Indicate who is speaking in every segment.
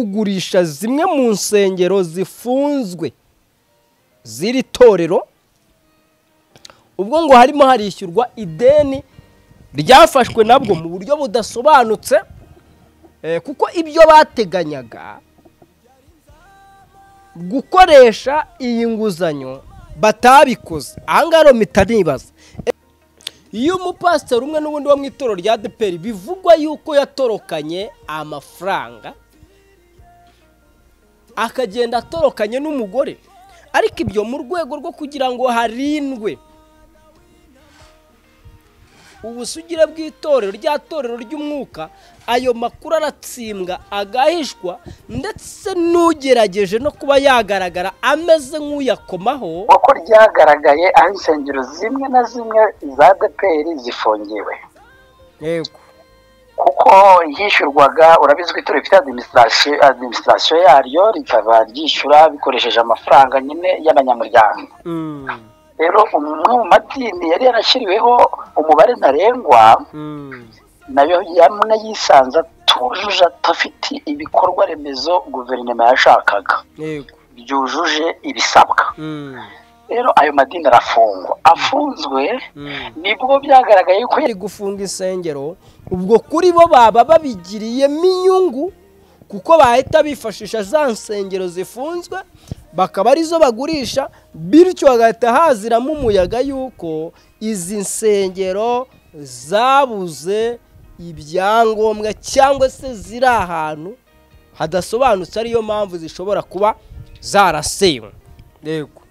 Speaker 1: kugurisha zimwe mu nsengero zifunzwe z'iri torero ubwo ngo harimo harishyurwa ideni ryafashwe nabwo mu buryo budasobanutse eh, kuko ibyo bateganyaga gukoresha iyi nguzanyo batabikoze ahangaha rero mpita nibaza iyo umupasiteri umwe n'ubundi wo mu itorero rya deperi bivugwa yuko yatorokanye amafaranga akagenda atorokanye n'umugore ariko ibyo mu rwego rwo kugira ngo harindwe ubusugire bw'itorero rya torero ry'umwuka ayo makuru aratsindwa agahishwa ndetse n'ugerageje no kuba yagaragara ameze nk'uyakomaho
Speaker 2: nk'uko ryagaragaye aho insengero zimwe na zimwe za deperi zifungiwe
Speaker 1: yego
Speaker 2: kuko hishyurwaga urabizi ko itoro rifite adimisitasiyo adimisitasiyo yaryo rikaba ryishyura bikoresheje amafaranga nyine y'abanyamuryango
Speaker 1: Mm,
Speaker 2: rero umwe mu madini yari yarashyiriweho umubare ntarengwa
Speaker 1: mm,
Speaker 2: nayo yamwe yisanze atujuje atafite ibikorwa remezo guverinoma yashakaga
Speaker 1: yego
Speaker 2: byujuje ibisabwa
Speaker 1: Mm,
Speaker 2: rero ayo madini arafungwa afunzwe
Speaker 1: mm.
Speaker 2: nibwo byagaragaye ko
Speaker 1: kubera gufunga insengero ubwo kuri bo baba babigiriyemo inyungu kuko bahita bifashisha za nsengero zifunzwe bakaba arizo bagurisha bityo hagahita haziramo umuyaga yuko izi nsengero zabuze ibyangombwa cyangwa se ziri ahantu hadasobanutse ariyo mpamvu zishobora kuba zarasenywe yego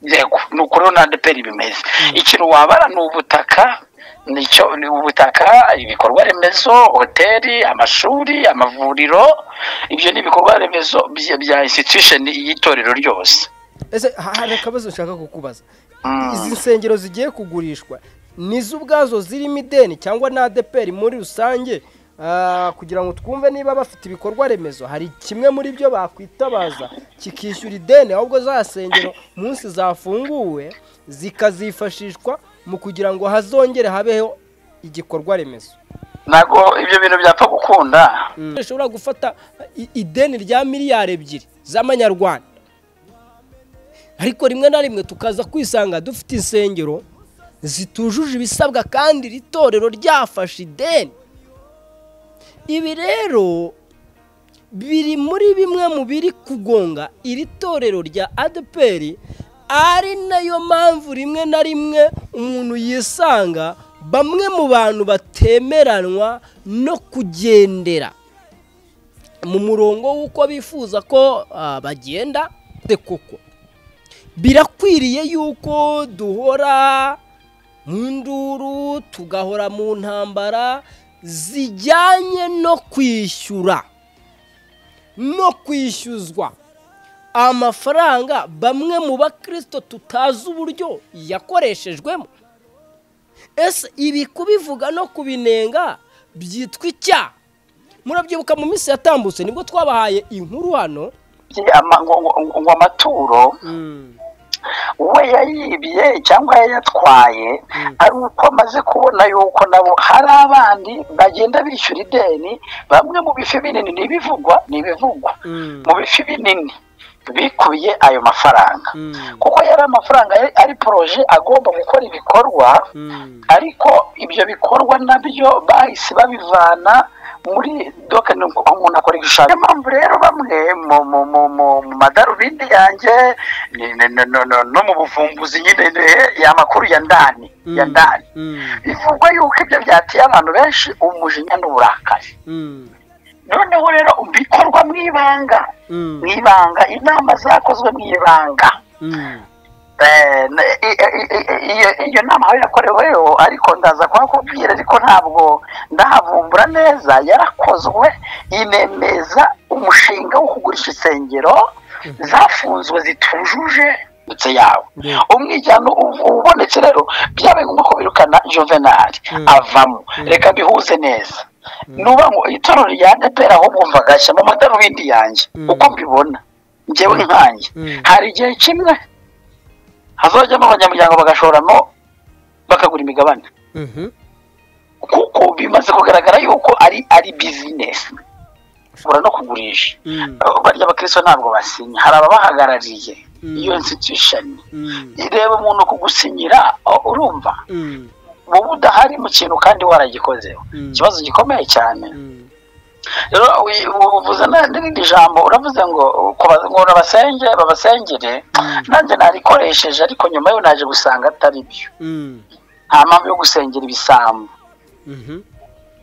Speaker 2: yego ni uko rero na deperi bimeze ikintu wabara ni ubutaka nicyo ni ubutaka ibikorwa remezo hoteli amashuri amavuriro ibyo ni ibikorwa remezo bya- bya institution y'itorero ryose
Speaker 1: ese ha- hari akabazo nshaka kukubaza
Speaker 2: Mm.
Speaker 1: izi nsengero zigiye kugurishwa nizo ubwazo zirimo ideni cyangwa na adeperi muri rusange Ah, kugira ngo twumve niba bafite ibikorwa remezo hari kimwe muri byo bakwitabaza kikishyura ideni ahubwo za nsengero munsi zafunguwe zikazifashishwa mu kugira ngo hazongere habeho igikorwa remezo
Speaker 2: ntabwo ibyo bintu byapfa gukunda
Speaker 1: ushobora gufata i- ideni rya miliyari ebyiri z'amanyarwanda ariko rimwe na rimwe tukaza kwisanga dufite insengero zitujuje ibisabwa kandi iri torero ryafashe ideni ibi rero biri muri bimwe mu biri kugonga iri torero rya adeperi ari nayo mpamvu rimwe na rimwe umuntu yisanga bamwe mu bantu batemeranwa no kugendera mu murongo w'uko bifuza ko ah, bagenda de koko birakwiriye yuko duhora mu nduru tugahora mu ntambara zijyanye no kwishyura no kwishyuzwa amafaranga bamwe mu bakristo tutazi uburyo yakoreshejwemo ese ibi kubivuga no kubinenga byitwa icyaha murabyibuka mu minsi yatambutse nibwo twabahaye inkuru hano
Speaker 2: Byi- ama- ngo- ngo- ngo- ngo amaturo we yayibye cyangwa yayatwaye ari uko amaze kubona yuko nabo hari abandi bagenda bishyura ideni bamwe mu bifi binini n'ibivugwa n'ibivugwa mu bifi binini bikubiye ayo mafaranga kuko yari amafaranga yari ari poroje agomba gukora ibikorwa ariko ibyo bikorwa nabyo bahise babivana muri doka ni uko umuntu akora igishushanyo niyo mpamvu rero bamwe mu mu mu mu mu madarubindi yanjye ni- ni- no- no- no- no mu buvumbuzi nyine ni- ya makuru ya ndani ya ndani bivugwa yuko ibyo byateye abantu benshi umujinya n'uburakari noneho rero bikorwa mu ibanga mu ibanga inama zakozwe mu ibanga Eh, na- i- i- i- iyo- iyo nama aho yakoreweho ariko ndaza kuhakubwira ariko ntabwo ndahavumbura neza yarakozwe inemeza umushinga wo kugurisha insengero zafunzwe zitujuje ndetse yawe
Speaker 1: Yeah.
Speaker 2: umwijyano ubu- ubonetse rero byabaye ngombwa ko birukana juvenali
Speaker 1: Mm.
Speaker 2: avamo reka bihuze neza nuba ngo itorero rya depera ahubwo mva gashya mu madarubindi yanjye
Speaker 1: Mm.
Speaker 2: uko mbibona njyewe nkanjye
Speaker 1: Mm.
Speaker 2: hari igihe kimwe hazajyamo abanyamuryango bagashoramo bakagura imigabane kuko bimaze kugaragara yuko ari ari bizinesi kugura no kugurisha barya abakristo ntabwo basinya hari ababahagarariye iyo nsitishoni ireba umuntu kugusinyira oh, urumva wowe udahari mu kintu kandi waragikozeho ikibazo gikomeye cyane rero uvuze n'irindi jambo uravuze ngo kubaza ngo urabasenge babasengere nanjye narikoresheje ariko nyuma yo naje gusanga atari byo nta mpamvu yo gusengera ibisambo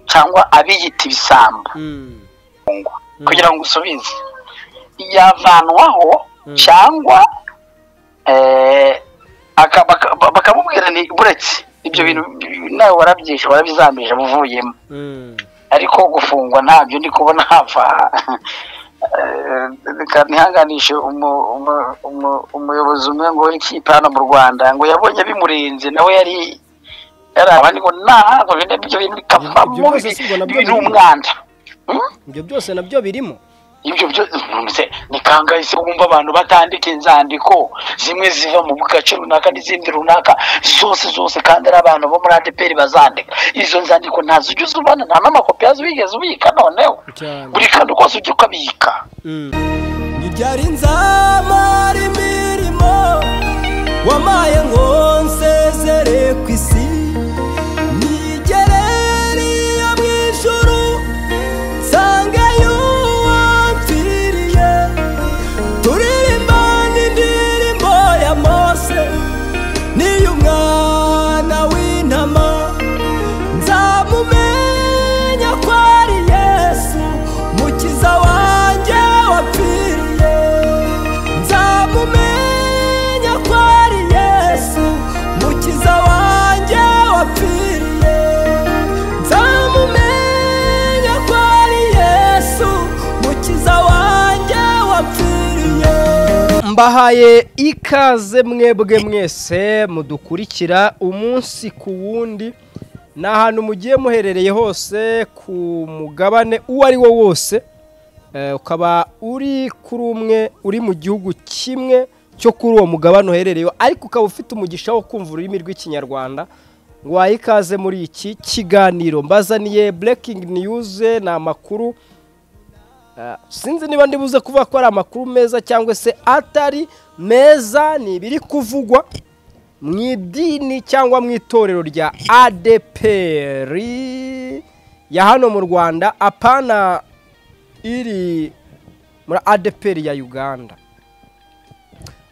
Speaker 2: cyangwa abiyita ibisambo kugira ngo usubize yavanwaho cyangwa bakamubwira ni buretse ibyo bintu nawe warabyishe warabizambije buvuyemo ariko gufungwa ntabyo ndi kubona hava ntihanganishe umuyobozi umwe ngo ikipe hano mu rwanda ngo yabonye bimurenze nawe yari yari abandi ngo ntabwo ibyo bintu bikavamo ni umwanda
Speaker 1: ibyo byose nabyo birimo
Speaker 2: ibyo byose ni kangahe se wumva abantu batandika inzandiko zimwe ziva mu gace runaka n'izindi runaka zose zose kandi ari abantu bo muri adeperi bazandika izo nzandiko ntazo ujya uzibona nta n'amakopi yazo wigeze ubika noneho buri kantu kose ujya ukabika
Speaker 3: ibyari nzamara imirimo wamaye ngo nsezere ku isi nigerere iyo mu ijoro nsangeyo uwapfiriye turirimba n'indirimbo ya mose niy'umwana w'intama nzamumenya ko ari yesu mukiza wanjye wapfiriye nzamumenya ko ari yesu mukiza wanjye wapfiriye nzamumenya ko ari yesu mukiza wanjye wapfiriye
Speaker 1: mbahaye ikaze mwebwe mwese mudukurikira umunsi ku wundi ni ahantu mugiye muherereye hose ku mugabane uwo ari wo wose Eh, ukaba uri kuri umwe uri mu gihugu kimwe cyo kuri uwo mugabane uherereyeho ariko ukaba ufite umugisha wo kumva ururimi rw'ikinyarwanda ngo wahe ikaze muri iki kiganiro mbazaniye burekingi niyuze ni amakuru Ah, sinzi niba ndi buze kuvuga ko ari amakuru meza cyangwa se atari meza ni ibiri kuvugwa mu idini cyangwa mu itorero rya adeperi ya hano mu rwanda apana iri muri adeperi ya uganda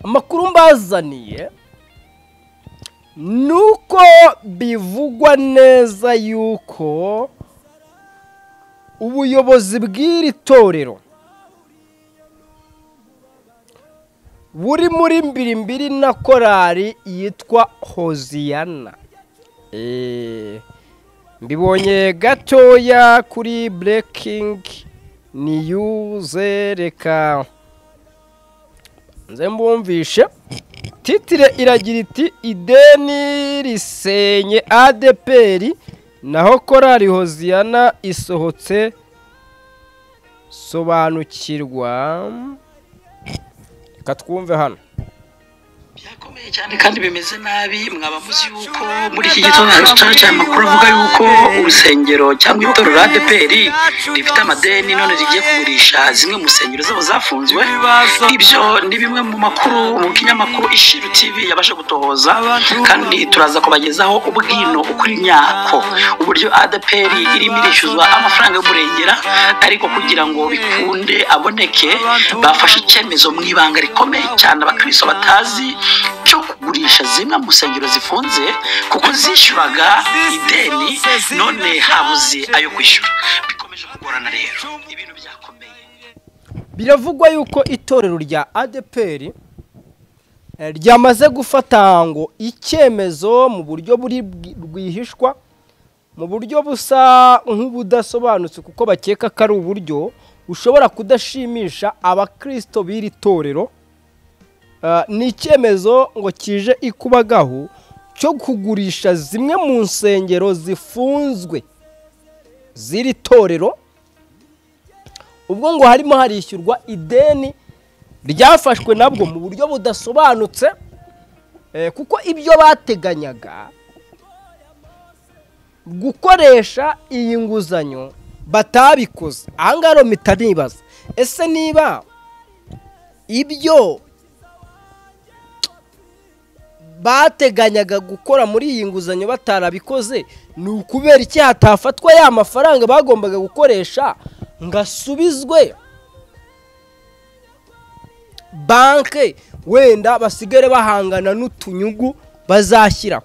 Speaker 1: amakuru mbazaniye ni uko bivugwa neza yuko ubuyobozi bw'iri torero buri muri mbirimbiri na korari yitwa hoziyana Eh, mbibonye gatoya kuri burekingi niyuze reka nze mbumvishe titire iragira iti ideni risenye adeperi naho korari hoziyana isohotse sobanukirwa reka twumve hano
Speaker 2: byakomeye cyane kandi bimeze nabi mwaba muzi yuko muri iki gitondo hari guca amakuru avuga yuko urusengero cyangwa itorero rya adeperi rifite amadeni none rigiye kugurisha zimwe mu nsengero zabo zafunzwe ibyo ni bimwe mu makuru mu kinyamakuru ishiru tv yabasha gutohoza kandi turaza kubagezaho ubwino ukuri nyako uburyo adeperi irimo irishyuzwa amafaranga y'umurengera ariko kugira ngo bikunde aboneke bafashe icyemezo mu ibanga rikomeye cyane abakristo batazi cyo kugurisha zimwe mu nsengero zifunze kuko zishyuraga ideni none habuze ayo kwishyura bikomeje kugorana rero ibintu byakomeye
Speaker 1: biravugwa yuko itorero rya adeperi eh, ryamaze gufata ngo icyemezo mu buryo buri rwihishwa mu buryo busa nk'ubudasobanutse kuko bakeka ko ari uburyo bushobora kudashimisha abakristo b'iri torero Ah, ni icyemezo ngo kije ikubagaho cyo kugurisha zimwe mu nsengero zifunzwe z'iri torero ubwo ngo harimo harishyurwa ideni ryafashwe nabwo mu buryo budasobanutse eh, kuko ibyo bateganyaga gukoresha iyi nguzanyo batabikoze ahangaha rero mpita nibaza ese niba ibyo bateganyaga gukora muri iyi nguzanyo batarabikoze ni ukubera iki hatafatwa ya mafaranga bagombaga gukoresha ngo asubizwe banke wenda basigare bahangana n'utunyugu bazashyira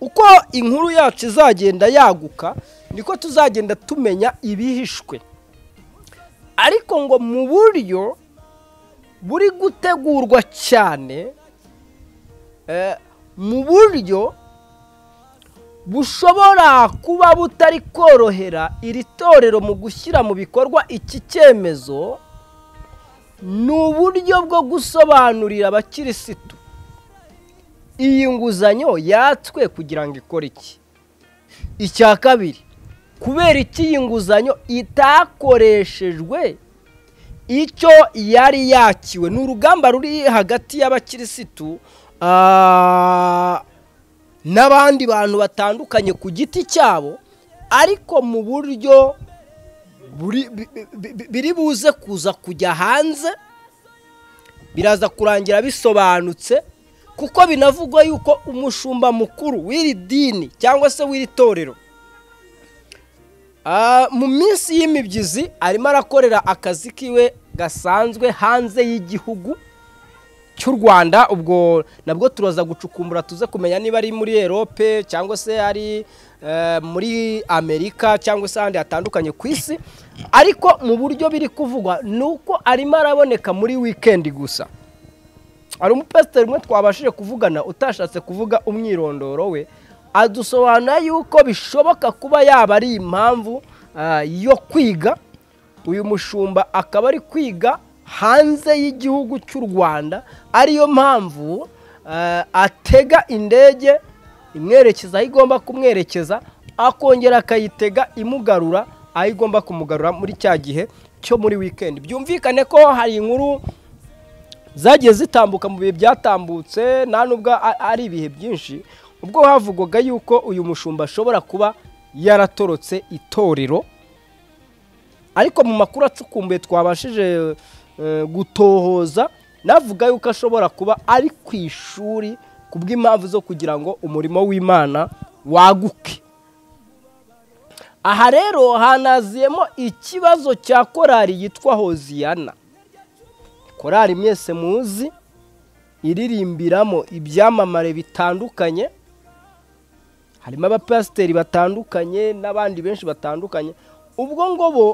Speaker 1: uko inkuru yacu izagenda yaguka niko tuzagenda tumenya ibihishwe ariko ngo mu buryo buri gutegurwa cyane mu buryo bushobora kuba butari korohera iri torero mu gushyira mu bikorwa iki cyemezo ni uburyo bwo gusobanurira abakirisitu iyi nguzanyo yatswe kugira ngo ikore iki icya kabiri kubera iki iyi nguzanyo itakoreshejwe icyo yari yakiwe ni urugamba ruri hagati y'abakirisitu n'abandi bantu batandukanye ku giti cyabo ariko mu buryo biri buze kuza kujya hanze biraza kurangira bisobanutse kuko binavugwa yuko umushumba mukuru w'iri dini cyangwa se w'iri torero mu minsi y'imibyizi arimo arakorera akazi kiwe gasanzwe hanze y'igihugu cy'u rwanda ubwo nabwo turaza gucukumbura tuze kumenya niba ari muri erope cyangwa se ari muri amerika cyangwa se ahandi hatandukanye ku isi ariko mu buryo biri kuvugwa ni uko arimo araboneka muri wikendi gusa hari umupasiteri umwe twabashije kuvugana utashatse kuvuga umwirondoro we adusobanura yuko bishoboka kuba yaba ari impamvu yo kwiga uyu mushumba akaba ari kwiga hanze y'igihugu cy'u rwanda ariyo mpamvu atega indege imwerekeza aho igomba kumwerekeza akongera akayitega imugarura aho igomba kumugarura muri cya gihe cyo muri wikendi byumvikane ko hari inkuru zagiye zitambuka mu bihe byatambutse nta nubwo ari ibihe byinshi ubwo havugwaga yuko uyu mushumba ashobora kuba yaratorotse itorero ariko mu makuru acukumbuye twabashije gutohoza navuga yuko ashobora kuba ari ku ishuri ku bw'impamvu zo kugira ngo umurimo w'imana waguke aha rero hanaziyemo ikibazo cya korari yitwa hoziyana korari mwese muzi iririmbiramo ibyamamare bitandukanye harimo abapasiteri batandukanye n'abandi benshi batandukanye ubwo ngo bo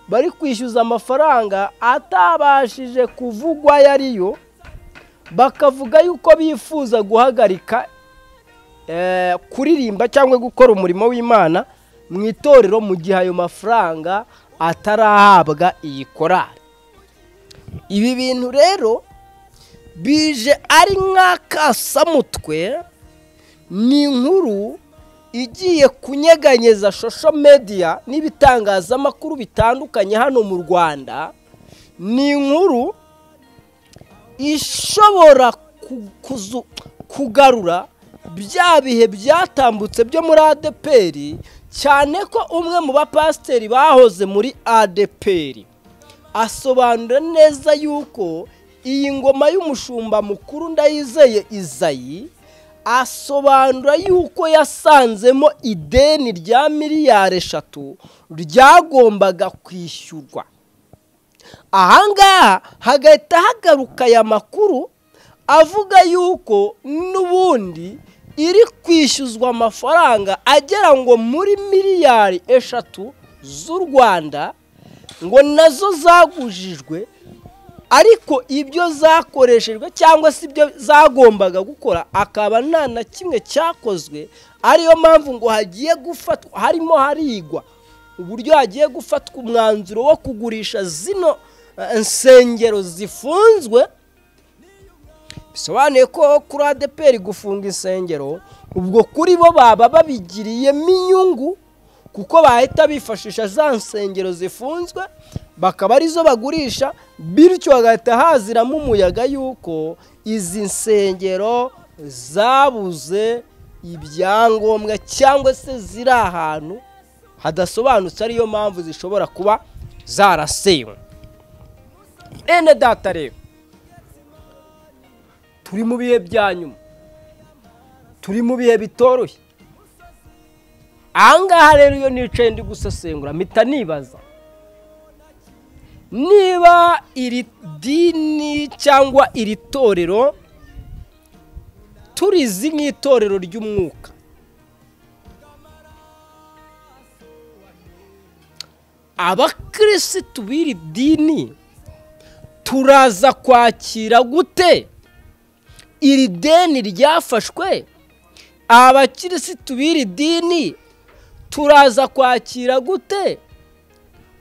Speaker 1: bari kwishyuza amafaranga atabashije kuvugwa ayo ari yo bakavuga yuko bifuza guhagarika kuririmba cyangwa gukora umurimo w'imana mu itorero mu gihe ayo mafaranga atarahabwa iyi korari ibi bintu rero bije ari nk'akasamutwe ni inkuru igiye kunyeganyeza shosho mediya n'ibitangazamakuru bitandukanye hano mu rwanda ni inkuru ishobora kugarura bya bihe byatambutse byo muri adeperi cyane ko umwe mu bapasiteri bahoze muri adeperi asobanura neza yuko iyi ngoma y'umushumba mukuru ndayizeye izayi asobanura yuko yasanzemo ideni rya miliyari eshatu ryagombaga kwishyurwa ahangaha hagahita hagaruka aya makuru avuga yuko n'ubundi iri kwishyuzwa amafaranga agera ngo muri miliyari eshatu z'u rwanda ngo nazo zagujijwe ariko ibyo zakoreshejwe cyangwa se ibyo zagombaga gukora akaba nta na kimwe cyakozwe ariyo mpamvu ngo hagiye gufatwa harimo harigwa uburyo hagiye gufatwa umwanzuro wo kugurisha zino insengero zifunzwe bisobanuye ko kuri adeperi gufunga insengero ubwo kuri bo baba babigiriyemo inyungu kuko bahita bifashisha za nsengero zifunzwe bakaba arizo bagurisha bityo hagahita haziramo umuyaga yuko izi nsengero zabuze ibyangombwa cyangwa se ziri ahantu hadasobanutse ariyo mpamvu zishobora kuba zarasewe bene data rero turi mu bihe bya nyuma turi mu bihe bitoroshye ahangaha rero iyo nicaye ndi gusesengura mpita nibaza niba iri dini cyangwa iri torero turizi nk'itorero ry'umwuka abakirisitu b'iri dini turaza kwakira gute iri deni ryafashwe abakirisitu b'iri dini turaza kwakira gute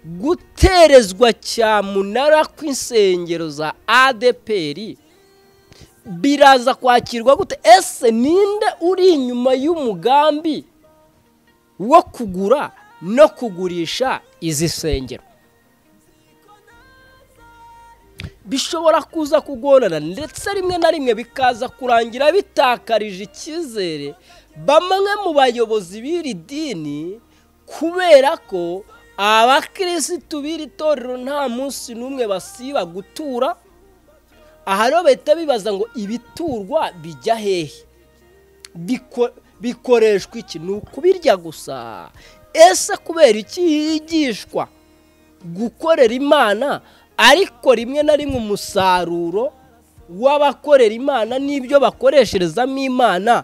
Speaker 1: guterezwa cyamunara kw'insengero za adeperi biraza kwakirwa gute ese ninde uri inyuma y'umugambi wo kugura no kugurisha izi nsengero bishobora kuza kugorana ndetse rimwe na rimwe bikaza kurangira bitakarije icyizere bamwe mu bayobozi b'iri dini kubera ko abakirisitu b'iri torero nta munsi n'umwe basiba gutura aha rero bahita bibaza ngo ibiturwa bijya hehe bikoreshwa iki ni ukubirya gusa ese kubera iki higishwa gukorera imana ariko rimwe na rimwe umusaruro w'abakorera imana n'ibyo bakoresherezamo imana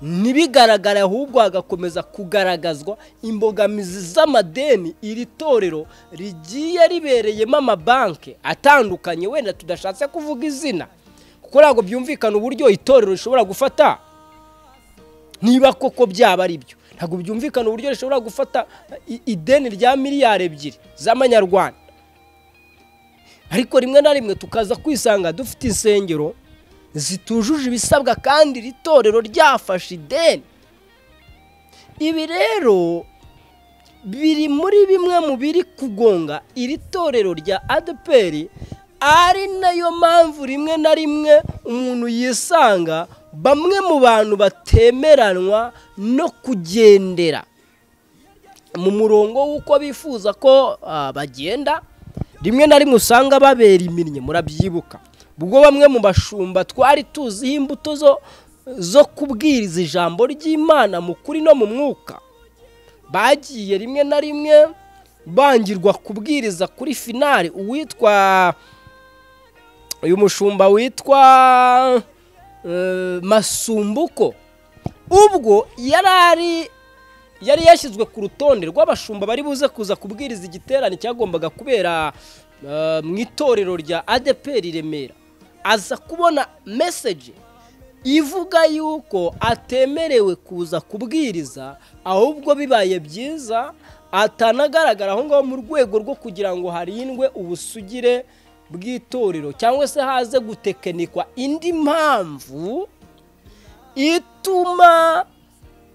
Speaker 1: ntibigaragare ahubwo hagakomeza kugaragazwa imbogamizi z'amadeni iri torero rigiye ribereyemo amabanki atandukanye wenda tudashatse kuvuga izina kuko ntabwo byumvikana uburyo itorero rishobora gufata niba koko byaba ari byo ntabwo byumvikana uburyo rishobora gufata ideni rya miliyari ebyiri z'amanyarwanda ariko rimwe na rimwe tukaza kwisanga dufite insengero zitujuje ibisabwa kandi iri torero ryafashe ideni ibi rero biri muri bimwe mu biri kugonga iri torero rya adeperi ari nayo mpamvu rimwe na rimwe umuntu yisanga bamwe mu bantu batemeranwa no kugendera mu murongo w'uko bifuza ko bagenda rimwe na rimwe usanga babera iminnye murabyibuka ubwo bamwe mu bashumba twari tuziho imbuto zo kubwiriza ijambo ry'imana mu kuri no mu mwuka bagiye rimwe na rimwe bangirwa kubwiriza kuri finari uwitwa uyu mushumba witwa masumbuko ubwo yari ari yari yashyizwe ku rutonde rw'abashumba bari buze kuza kubwiriza igiterane cyagombaga kubera mu itorero rya adeperi remera aza kubona meseje ivuga yuko atemerewe kuza kubwiriza ahubwo bibaye byiza atanagaragara aho ngaho mu rwego rwo kugira ngo harindwe ubusugire bw'itorero cyangwa se haze gutekenikwa indi mpamvu ituma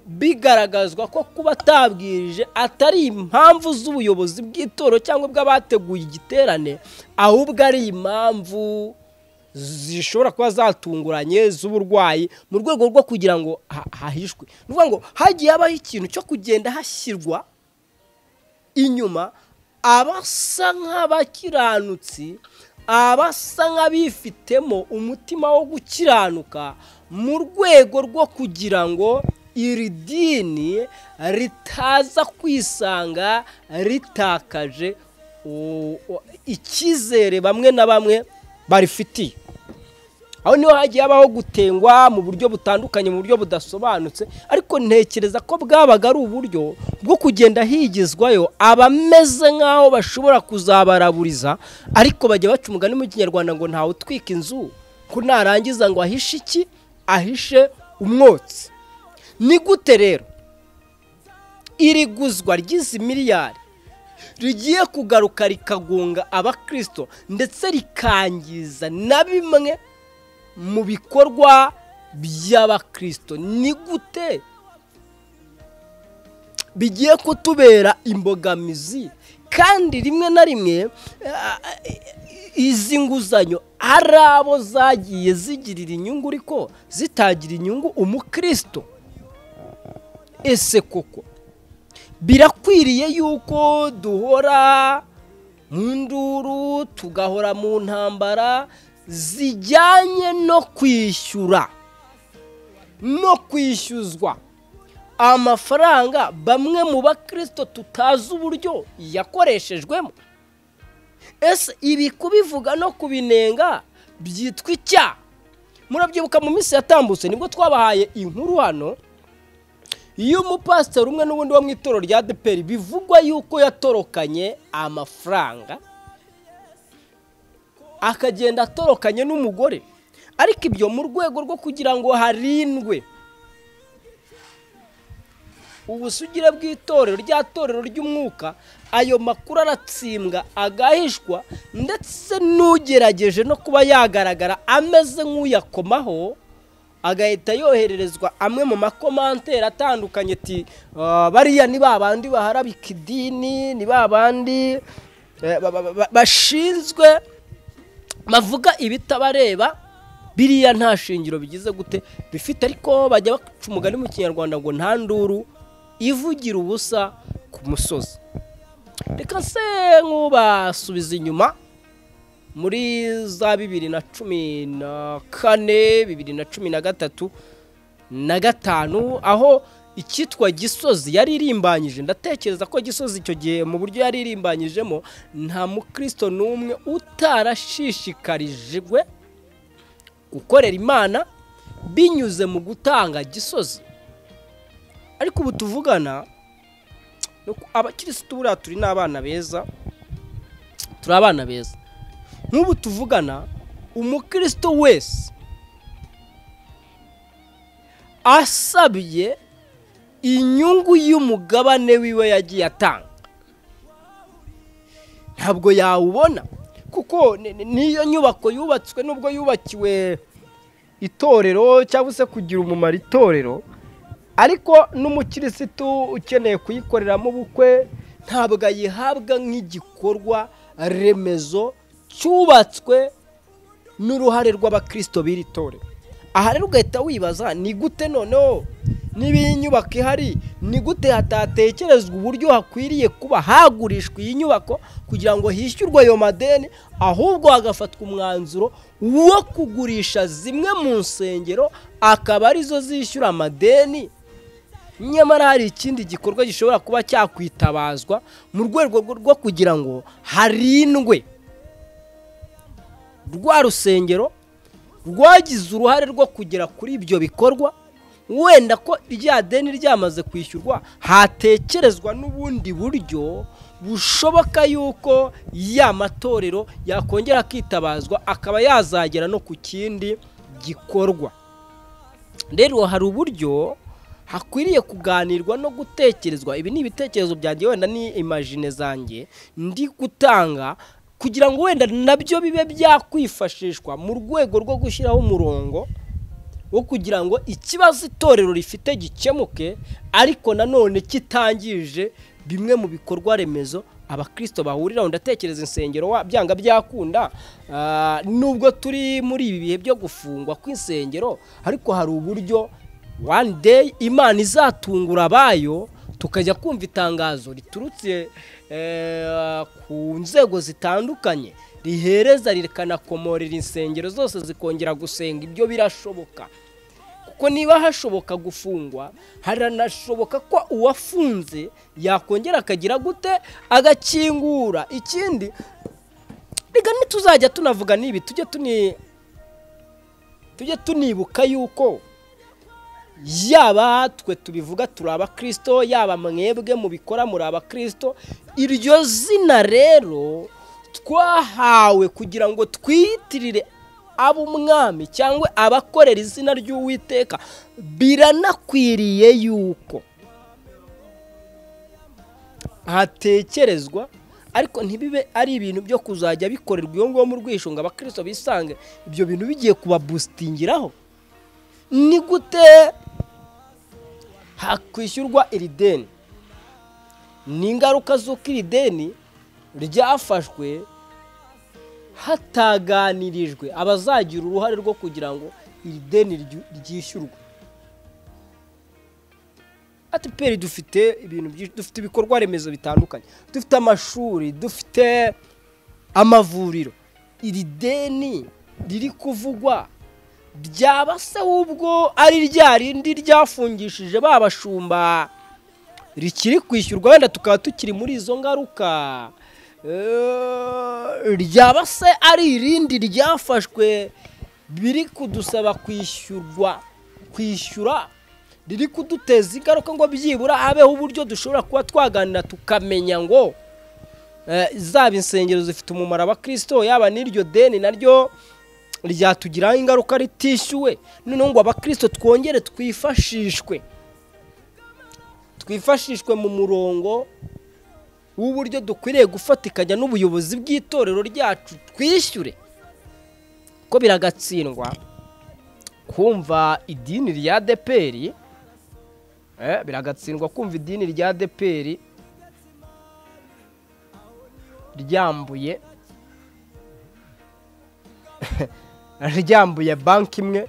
Speaker 1: bigaragazwa ko kuba atabwirije atari impamvu z'ubuyobozi bw'itorero cyangwa bw'abateguye igiterane ahubwo ari impamvu zishobora kuba zatunguranye z'uburwayi mu rwego rwo kugira ngo hahishwe ni ukuvuga ngo hagiye habaho ikintu cyo kugenda hashyirwa inyuma abasa nk'abakiranutsi abasa nk'abifitemo umutima wo gukiranuka mu rwego rwo kugira ngo iri dini ritaza kwisanga ritakaje icyizere bamwe na bamwe barifitiye aho niho hagiye habaho gutengwa mu buryo butandukanye mu buryo budasobanutse ariko ntekereza ko bwabaga ari uburyo bwo kugenda higizwayo abameze nk'aho bashobora kuzabaraburiza ariko bajya baca umugani mu kinyarwanda ngo ntawe utwika inzu ko narangiza ngo ahishe iki ahishe umwotsi ni gute rero iri guzwa ry'izi miliyari rigiye kugaruka rikagunga abakirisito ndetse rikangiza na bimwe mu bikorwa by'abakirisito ni gute bigiye kutubera imbogamizi kandi rimwe na rimwe izi nguzanyo ari abo zagiye zigirira inyungu ariko zitagira inyungu umukirisito ese koko birakwiriye yuko duhora mu nduru tugahora mu ntambara zijyanye no kwishyura no kwishyuzwa amafaranga bamwe mu bakirisito tutazi uburyo yakoreshejwemo ese ibi kubivuga no kubinenga byitwa icyaha murabyibuka mu minsi yatambutse nibwo twabahaye inkuru hano y'umupasiteri umwe n'ubundi wo mu itorero rya deperi bivugwa yuko yatorokanye amafaranga akagenda atorokanye n'umugore ariko ibyo mu rwego rwo kugira ngo harindwe ubusugire bw'itorero rya torero ry'umwuka ayo makuru aratsindwa agahishwa ndetse n'ugerageje no kuba yagaragara ameze nk'uyakomaho agahita yohererezwa amwe mu makomanteri atandukanye ati bariya ni ba bandi baharabika idini ni ba bandi bashinzwe bavuga ibitabareba biriya nta shingiro bigize gute bifite ariko bajya baca umugani mu kinyarwanda ngo nta nduru ivugira ubusa ku musozi reka se nk'ubasubiza inyuma muri za bibiri na cumi na kane bibiri na cumi na gatatu na gatanu aho icyitwa gisozi yari irimbanyije ndatekereza ko gisozi icyo gihe mu buryo yari irimbanyijemo nta mukristo n'umwe utarashishikarijwe gukorera imana binyuze mu gutanga gisozi ariko ubu tuvugana abakirisitu buriya turi n'abana beza turi abana beza nk'ubu tuvugana umukristo wese asabye inyungu y'umugabane wiwe yagiye atanga ntabwo yawubona kuko n'iyo nyubako yubatswe n'ubwo yubakiwe itorero cyangwa se kugira umumaro itorero ariko n'umukirisitu ukeneye kuyikoreramo ubukwe ntabwo ayihabwa nk'igikorwa remezo cyubatswe n'uruhare rw'abakirisito b'iri torero aha rero ugahita wibaza ni gute noneho niba iyi nyubako ihari ni gute hatatekerezwa uburyo hakwiriye kuba hagurishwa iyi nyubako kugira ngo hishyurwe ayo madeni ahubwo hagafatwa umwanzuro wo kugurisha zimwe mu nsengero akaba arizo zishyura amadeni nyamara hari ikindi gikorwa gishobora kuba cyakwitabazwa mu rwego rwo kugira ngo harindwe rwa rusengero rwagize uruhare rwo kugera kuri ibyo bikorwa wenda ko rya deni ryamaze kwishyurwa hatekerezwa n'ubundi buryo bushoboka yuko ya matorero yakongera akitabazwa akaba yazagera no ku kindi gikorwa rero hari uburyo hakwiriye kuganirwa no gutekerezwa ibi ni ibitekerezo byanjye wenda ni imajine zanjye ndi gutanga kugira ngo wenda nabyo bibe byakwifashishwa mu rwego rwo gushyiraho umurongo wo kugira ngo ikibazo itorero rifite gikemuke ariko nanone kitangije bimwe mu bikorwa remezo abakirisito bahuriraho ndatekereza insengero byanga byakunda nubwo turi muri ibi bihe byo gufungwa kw'insengero ariko hari uburyo one day imana izatungura abayo tukajya kumva itangazo riturutse ku nzego zitandukanye rihereza rikanakomorera insengero zose zikongera gusenga ibyo birashoboka kuko niba hashoboka gufungwa haranashoboka ko uwafunze yakongera akagira gute agakingura ikindi reka ntituzajya tunavuga n'ibi tujye tuni tujye tunibuka yuko yaba twe tubivuga turi abakirisito yaba mwebwe mubikora muri abakirisito iryo zina rero twahawe kugira ngo twiyitirire ab'umwami cyangwa abakorera izina ry'uwiteka biranakwiriye yuko hatekerezwa ariko ntibibe ari ibintu byo kuzajya bikorerwa iyo ngomba rwishunga abakirisito bisange ibyo bintu bigiye kubabustingiraho ni gute hakwishyurwa iri deni ni ingaruka z'uko iri deni ryafashwe hataganirijwe abazagira uruhare rwo kugira ngo iri deni ryishyurwe atiperi dufite ibintu byinshi dufite ibikorwa remezo bitandukanye dufite amashuri dufite amavuriro iri deni riri kuvugwa byaba se wubwo ari rya rindi ryafungishije ba bashumba rikiri kwishyurwa wenda tukaba tukiri muri izo ngaruka Eh, ryaba se ari irindi ryafashwe biri kudusaba kwishyurwa kwishyura riri kuduteza ingaruka ngo byibura habeho uburyo dushobora kuba twaganira tukamenya ngo eh, zaba insengero zifite umumaro abakristo yaba n'iryo deni naryo ryatugiraho ingaruka ritishyuwe noneho ngo abakristo twongere twifashishwe twifashishwe mu murongo w'uburyo dukwiriye gufatikanya n'ubuyobozi bw'itorero ryacu twishyure ko biragatsindwa kumva idini rya deperi biragatsindwa kumva idini rya deperi ryambuye ryambuye banki imwe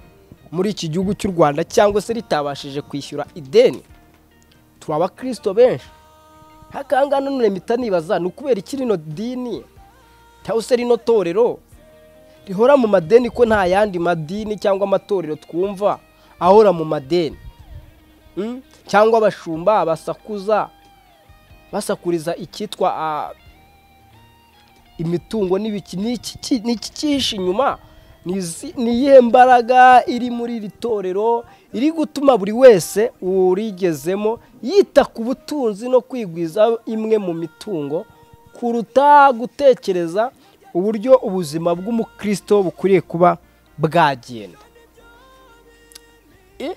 Speaker 1: muri iki gihugu cy'u rwanda cyangwa se ritabashije kwishyura ideni turi abakristo benshi hakanga none mpita nibaza ni ukubera iki rino dini cyangwa se rino torero rihora mu madeni ko nta yandi madini cyangwa amatorero twumva ahora mu madeni Mm? cyangwa abashumba basakuza basakuriza icyitwa ah, imitungo n'ibiki ni iki ki- ni iki cyihishe inyuma Ni izi- ni iyihe mbaraga iri muri iri torero iri gutuma buri wese urigezemo yita ku butunzi no kwigwiza imwe mu mitungo kuruta gutekereza uburyo ubuzima bw'umukristo bukwiriye kuba bwagenda Eh?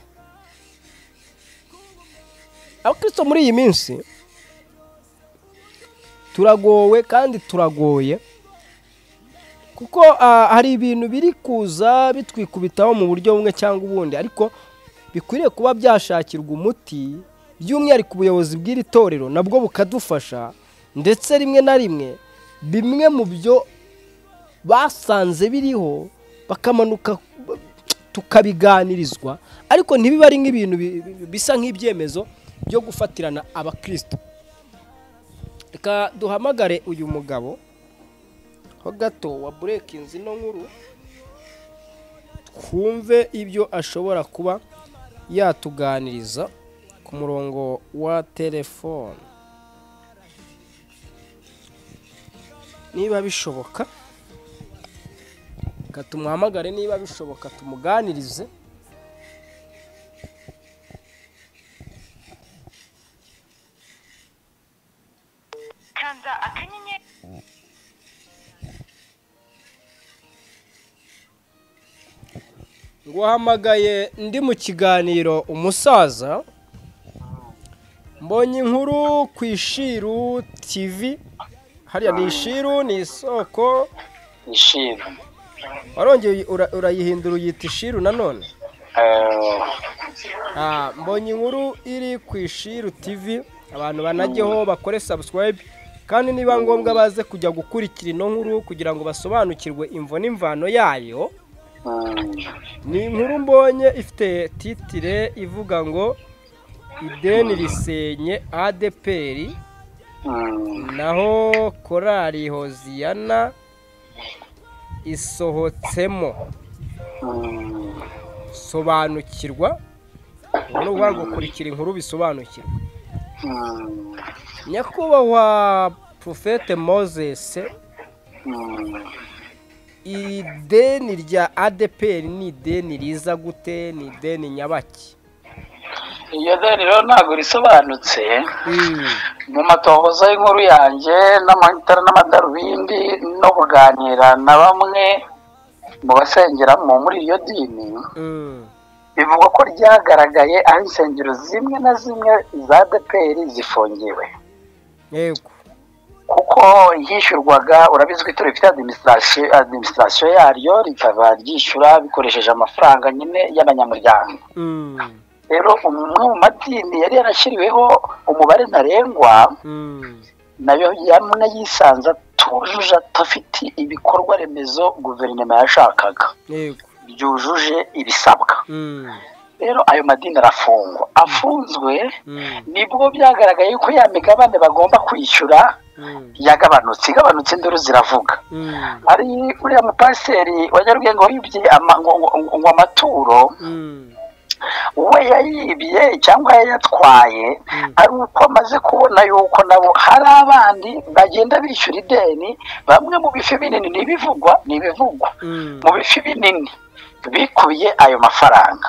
Speaker 1: abakristo muri iyi minsi turagowe kandi turagoye kuko ah, hari ibintu biri kuza bitwikubitaho mu buryo bumwe cyangwa ubundi ariko bikwiriye kuba byashakirwa umuti by'umwihariko ubuyobozi bw'iri torero nabwo bukadufasha ndetse rimwe na rimwe bimwe mu byo basanze biriho bakamanuka tukabiganirizwa ariko ntibibe ari nk'ibintu bi- bi- bisa nk'ibyemezo byo gufatirana abakristo reka duhamagare uyu mugabo ho gato wa burekinzi ino nkuru twumve ibyo ashobora kuba yatuganiriza ku murongo wa telefone niba bishoboka reka tumuhamagare niba bishoboka tumuganirize
Speaker 4: kanda akanyenyeri
Speaker 1: nguhamagaye ndi mu kiganiro umusaza mbonye inkuru ku ishiru tivi hariya ni ishiru ni isoko
Speaker 2: ishiru
Speaker 1: warongeye ura- urayihindura uyita ishiru nanone
Speaker 2: Eh,
Speaker 1: Ah, mbonye inkuru iri ku ishiru tivi abantu banajyeho bakore sabusikarayibe kandi niba ngombwa baze kujya gukurikira ino nkuru kugira ngo basobanukirwe imvo n'imvano yayo
Speaker 2: mm,
Speaker 1: ni inkuru mbonye ifite titire ivuga ngo ideni risenye adeperi
Speaker 2: mm,
Speaker 1: naho korari hoziyana isohotsemo
Speaker 2: mm.
Speaker 1: sobanukirwa ubu ni ukuvuga ngo kurikira inkuru bisobanukirwa
Speaker 2: Mm,
Speaker 1: nyakubahwa profete moses
Speaker 2: mm,
Speaker 1: ideni rya adeperi ni ideni riza gute ni ideni nyabaki
Speaker 2: iryo deni rero ntabwo risobanutse
Speaker 1: Mm.
Speaker 2: mu matohoza y'inkuru yanjye n'amatara n'amadarubindi no kuganira na bamwe mu basengeramo muri iryo dini
Speaker 1: Mm.
Speaker 2: bivugwa ko ryagaragaye aho insengero zimwe na zimwe za deperi zifungiwe
Speaker 1: yego
Speaker 2: kuko yishyurwaga urabizi ko ituro rifite adimisitasiyo adimisitasiyo yaryo rikaba ryishyura bikoresheje amafaranga nyine y'abanyamuryango
Speaker 1: Mm.
Speaker 2: rero umwe mu madini yari yarashyiriweho umubare ntarengwa
Speaker 1: Mm.
Speaker 2: nayo yamwe yisanze atujuje atafite ibikorwa remezo guverinoma yashakaga
Speaker 1: yego
Speaker 2: byujuje ibisabwa
Speaker 1: Mm.
Speaker 2: rero ayo madini arafungwa afunzwe nibwo byagaragaye ko ya migabane bagomba kwishyura yagabanutse igabanutse induru ziravuga hari uriya mupasiteri wa nyarugenge wibye ama- ngo- ngo- ngo amaturo we yayibye cyangwa yayatwaye ari uko amaze kubona yuko nabo hari abandi bagenda bishyura ideni bamwe mu bifi binini n'ibivugwa n'ibivugwa mu bifi binini bikubiye ayo mafaranga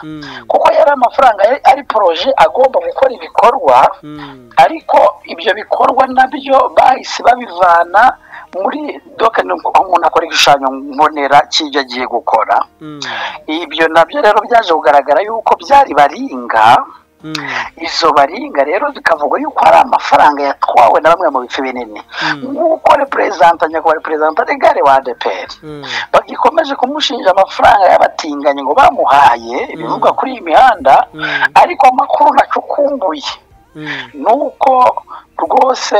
Speaker 2: kuko yari amafaranga yari- ari poroje agomba gukora ibikorwa ariko ibyo bikorwa nabyo bahise babivana muri doka ni uko umuntu akora igishushanyo mbonera cy'ibyo agiye gukora ibyo nabyo rero byaje kugaragara yuko byari baringa izo baringa rero bikavugwa yuko hari amafaranga yatwawe na bamwe mu bice binini nk'uko reperezanta nyakubahwa reperezanta regare wa adeperi bagikomeje kumushinja amafaranga y'abatinganyi ngo bamuhaye ibivugwa kuri iyi mihanda ariko amakuru ntacukumbuye ni uko rwose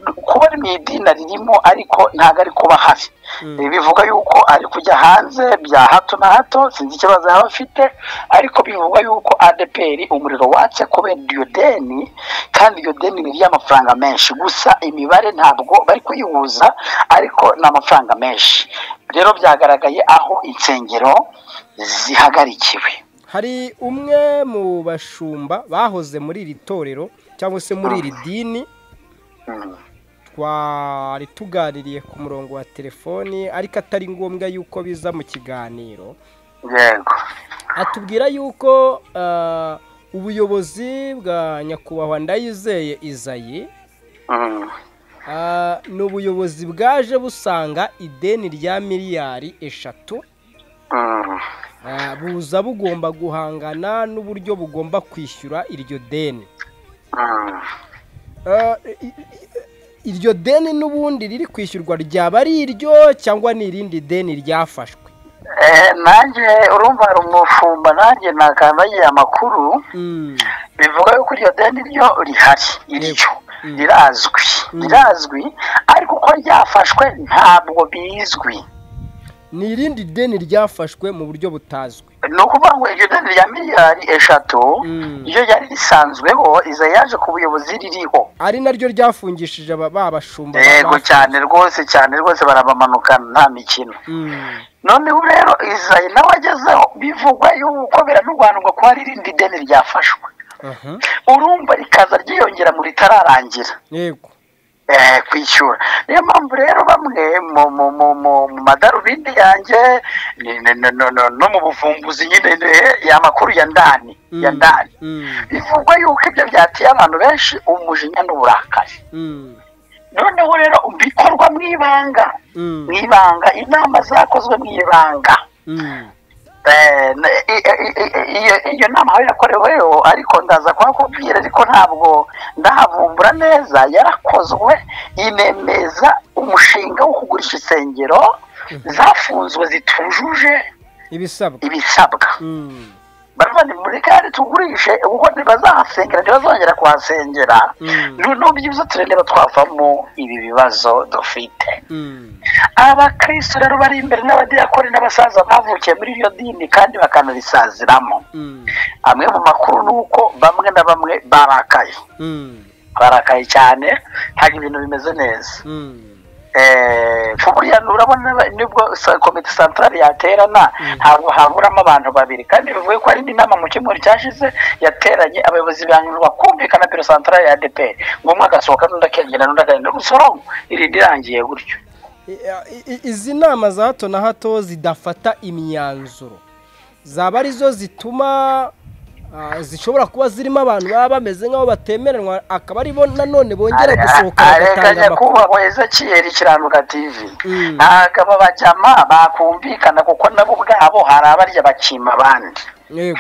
Speaker 2: kuba ari mu idina ririmo ariko ntabwo ari kuba hafi Ibi bivuga yuko ari kujya hanze bya hato na hato sinzi ikibazo yaba afite ariko bivuga yuko adeperi umuriro watse kubera iryo deni kandi iryo deni ni iry'amafaranga menshi gusa imibare ntabwo bari kuyihuza ariko ni amafaranga menshi rero byagaragaye aho insengero zihagarikiwe
Speaker 1: hari umwe mu bashumba bahoze muri iri torero cyangwa se muri iri dini
Speaker 2: Mm.
Speaker 1: twari tuganiriye ku murongo wa telefoni ariko atari ngombwa yuko biza mu kiganiro
Speaker 2: yego
Speaker 1: atubwira yuko ah, ubuyobozi bwa nyakubahwa ndayizeye izayi
Speaker 2: Mm.
Speaker 1: ah, ni ubuyobozi bwaje busanga ideni rya miliyari eshatu
Speaker 2: Mm.
Speaker 1: ah, buza bugomba guhangana n'uburyo bugomba kwishyura iryo deni
Speaker 2: Mm.
Speaker 1: Ah, i- i- iryo deni n'ubundi riri kwishyurwa ryaba ari iryo cyangwa ni irindi deni ryafashwe
Speaker 2: Eh, nanjye urumva hari umufumba nanjye nakandagiye amakuru
Speaker 1: Mm,
Speaker 2: bivuga yuko iryo deni ryo rihari iryo rirazwi rirazwi ariko uko ryafashwe ntabwo bizwi
Speaker 1: ni irindi deni ryafashwe mu buryo butazwi
Speaker 2: ni ukuvuga ngo iryo deni rya miliyari eshatu
Speaker 1: Mm.
Speaker 2: ryo ryari risanzweho iza yaje ku buyobozi ririho
Speaker 1: ari naryo ryafungishije aba ba bashumba ba-
Speaker 2: yego
Speaker 1: ba-
Speaker 2: cyane rwose cyane rwose barabamanukana nta mikino
Speaker 1: Mm,
Speaker 2: noneho rero izayi nawe agezeho bivugwa yuko biranurwanirwa ko hari irindi deni ryafashwe
Speaker 1: aha,
Speaker 2: urumva rikaza ryiyongera mu ritararangira
Speaker 1: yego
Speaker 2: eh, kwishyura niyo mpamvu rero bamwe mu mu mu mu mu madarubindi yanjye ni- ni- no- no- no- no mu buvumbuzi nyine eh, ya makuru ya ndani ya
Speaker 1: Mm,
Speaker 2: ndani
Speaker 1: mm,
Speaker 2: bivugwa yuko ibyo byateye abantu benshi umujinya n'uburakari
Speaker 1: mm,
Speaker 2: noneho rero bikorwa mu ibanga
Speaker 1: mm,
Speaker 2: mu ibanga inama zakozwe mu ibanga
Speaker 1: mm,
Speaker 2: Eh, ne- i- i- i- iyo- iyo nama aho yakoreweho ariko ndaza kuhakubwira ariko ntabwo ndahavumbura neza yarakozwe inemeza umushinga wo kugurisha insengero zafunzwe zitujuje
Speaker 1: ibisabwa
Speaker 2: ibisabwa
Speaker 1: Mm,
Speaker 2: baravandi muri kare tugurishe kuko ntibazahasengera ntibazongera kuhasengera
Speaker 1: Mm.
Speaker 2: noneho byibuze turendera twavamo ibi bibazo dufite
Speaker 1: mm,
Speaker 2: abakristo rero bari imbere n'abadiyakoni n'abasaza bavukiye muri iryo dini kandi bakanarisaziramo
Speaker 1: mm,
Speaker 2: amwe mu makuru ni uko bamwe na bamwe barakaye
Speaker 1: mm,
Speaker 2: barakaye cyane ntabwo ibintu bimeze neza
Speaker 1: mm.
Speaker 2: Eh, ku burya urabona nibwo sa- komite santarari yaterana ntabwo haburamo abantu babiri kandi bivuye ko hari n'inama mu cyumweru cyashize yateranye abayobozi bananirwa kumvikana biro santarari ya adeperi ngo umwe agasohoka n'undi akegera n'undi akagenda gusorongo irindi irangiye gutyo
Speaker 1: I- i- izi nama za hato na hato zidafata imyanzuro zaba arizo zituma ah, zishobora kuba zirimo abantu baba bameze nk'aho batemeranwa akaba aribo nanone bongera gusohoka bagatanga
Speaker 2: areganya
Speaker 1: amakuru
Speaker 2: kubahwa ezekiyeli kiranuka tv
Speaker 1: Mm.
Speaker 2: ntabwo bajyama bakumvikana kuko nabo ubwabo hari abarya bakima abandi
Speaker 1: yego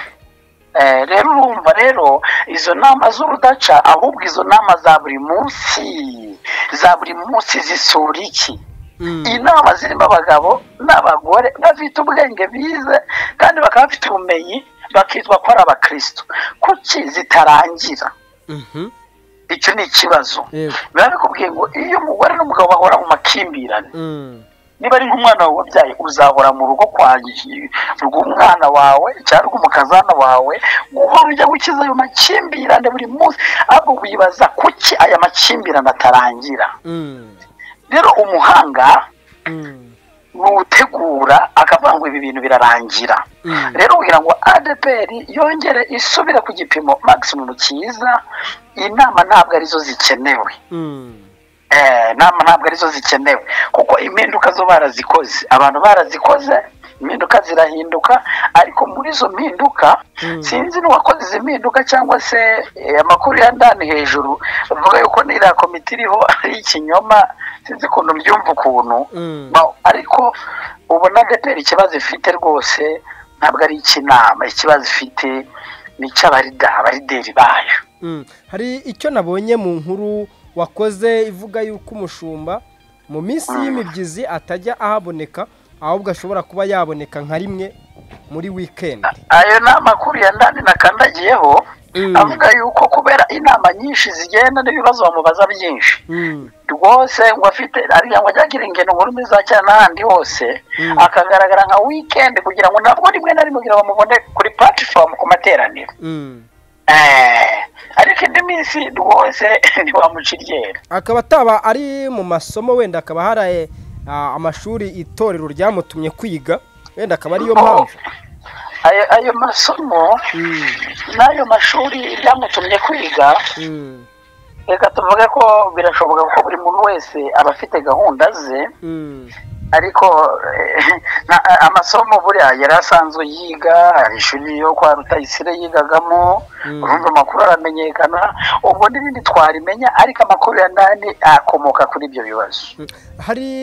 Speaker 2: Eh, rero urumva rero izo nama z'urudaca ahubwo izo nama za buri munsi za buri munsi zisura iki
Speaker 1: Mm,
Speaker 2: inama zirimo abagabo n'abagore bafite ubwenge bize kandi bakaba bafite ubumenyi bakitwa ko ari abakristo kuki zitarangira
Speaker 1: mhm,
Speaker 2: icyo ni ikibazo
Speaker 1: yego
Speaker 2: biba bikubwiye ngo iyo umugore n'umugabo bahora mu makimbirane
Speaker 1: Mm,
Speaker 2: niba ari nk'umwana wawe wabyaye uzahora mu rugo kwanjye rw'umwana wawe cyangwa rw'umukazana wawe guhora ujya gukiza ayo makimbirane buri munsi ahubwo wibaza kuki aya makimbirane atarangira rero umuhanga nutegura akavuga ngo ibi bintu birarangira rero kugira ngo adpr yongere isubire ku gipimo maximumu cyiza inama ntabwo arizo zikenewe Eh, nama ntabwo arizo zikenewe kuko impinduka zo barazikoze abantu barazikoze impinduka zirahinduka ariko muri izo mpinduka sinzi n'uwakoze izi mpinduka cyangwa se eh, amakuru ya ndani hejuru bavuga yuko n'iriya komite iriho ari ikinyoma sinzi ukuntu mbyumva ukuntu
Speaker 1: Mm.
Speaker 2: Ba- ariko ubona adeperi ikibazo ifite rwose ntabwo ari icy'inama ikibazo ifite ni icy'abarida abarideri bayo
Speaker 1: Mm. hari icyo nabonye mu nkuru wakoze ivuga y'uko umushumba mu minsi y'imibyizi atajya ahaboneka ahubwo ashobora kuba yaboneka nka rimwe muri wikendi
Speaker 2: ayo ni amakuru ya ndani nakandagiyeho
Speaker 1: Mm.
Speaker 2: avuga yuko kubera inama nyinshi zigenda n'ibibazo bamubaza byinshi
Speaker 1: Mm.
Speaker 2: rwose ngo afite ariya ngo agira ingendo mu rurimi za cyane n'ahandi hose
Speaker 1: Mm.
Speaker 2: akagaragara nka weekend kugira ngo nabwo rimwe na rimwe kugira ngo bamubone kuri platform ku materaniro
Speaker 1: Mm.
Speaker 2: Eh, ariko indi minsi rwose ntiwamuca iryera
Speaker 1: akaba ataba ari mu masomo wenda akaba hari ah, amashuri itorero ryamutumye kwiga wenda akaba ariyo mpamvu
Speaker 2: ayo ayo masomo
Speaker 1: Mm.
Speaker 2: n'ayo mashuri ryamutumye kwiga
Speaker 1: Mm.
Speaker 2: reka tuvuge ko birashoboka ko buri muntu wese aba afite gahunda ze
Speaker 1: Mm.
Speaker 2: ariko eh, na- a- amasomo buriya yari asanzwe yiga hari ishuri yo kwa rutayisire yigagamo
Speaker 1: Mm.
Speaker 2: urumva amakuru aramenyekana ubwo n'ibindi twarimenya ariko amakuru ya ndani akomoka kuri ibyo bibazo
Speaker 1: hari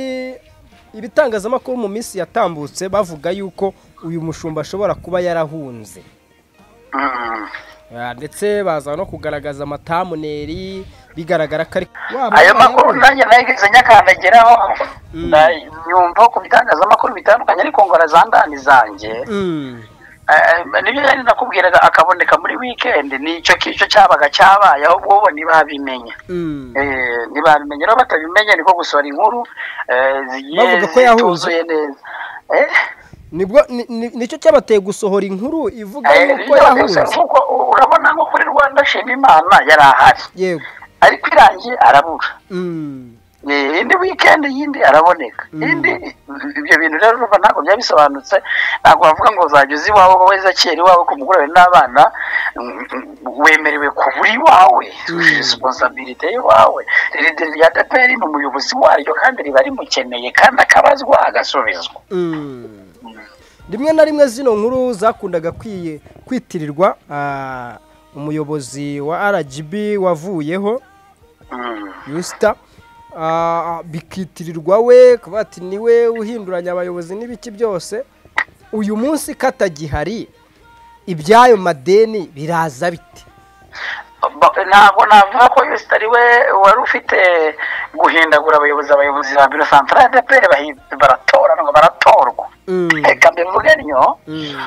Speaker 1: ibitangazamakuru mu minsi yatambutse bavuga yuko uyu mushumba ashobora kuba yarahunze
Speaker 2: Mm.
Speaker 1: Ah, ndetse baza no kugaragaza amatamuneri bigaragara ko ari Wa
Speaker 2: ayo
Speaker 1: mwana
Speaker 2: makuru
Speaker 1: we.
Speaker 2: nanjye nayigeze nyakandagiraho
Speaker 1: Mm.
Speaker 2: Na- nyumva ku bitangazamakuru bitandukanye ariko ngo arazandani zanjye
Speaker 1: Mm,
Speaker 2: Eh, nibyo yari nakubwiraga akaboneka muri wikendi nicyo kicyo cyabaga cyabaye ahubwo bo ntibabimenya
Speaker 1: mm.
Speaker 2: Eh, ntibabimenye rero batabimenye niko gusohora inkuru eh, zigiye
Speaker 1: Bavuga ko yahuze.
Speaker 2: zituzuye neza Eh,
Speaker 1: nibwo ni- ni- nicyo cyabateye gusohora inkuru ivuga
Speaker 2: eh,
Speaker 1: yuko
Speaker 2: nibyo
Speaker 1: yahunze
Speaker 2: gusa kuko urabona nko kuri rwanda shima imana yari ahari
Speaker 1: yego
Speaker 2: ariko irangiye arabura
Speaker 1: Mm,
Speaker 2: Eh, indi wikendi yindi araboneka indi ibyo bintu rero urumva ntabwo byaba bisobanutse ntabwo wavuga ngo uzajya uza iwawe wowe zakera iwawe ku mugoroba n'abana mm, mm, wemerewe kubura iwawe resiponsabirite y'iwawe rero rya deperi ni umuyobozi waryo kandi riba rimukeneye kandi akabazwa agasubizwa
Speaker 1: mm. rimwe na rimwe zino nkuru zakundaga kwiye- kwitirirwa ah, umuyobozi wa rgb wavuyeho
Speaker 2: Mm.
Speaker 1: yusita ah, bikitirirwa we kuvuga ati niwe uhinduranya abayobozi n'ibiki byose uyu munsi katagihari iby'ayo madeni biraza bite
Speaker 2: Ba- ntabwo navuga ko yosita ari we wari ufite guhindagura abayobozi abayobozi ba biro santara ya deperi bahi- baratoranwa baratorwa
Speaker 1: Mm,
Speaker 2: reka mbivuge ntyo
Speaker 1: mm,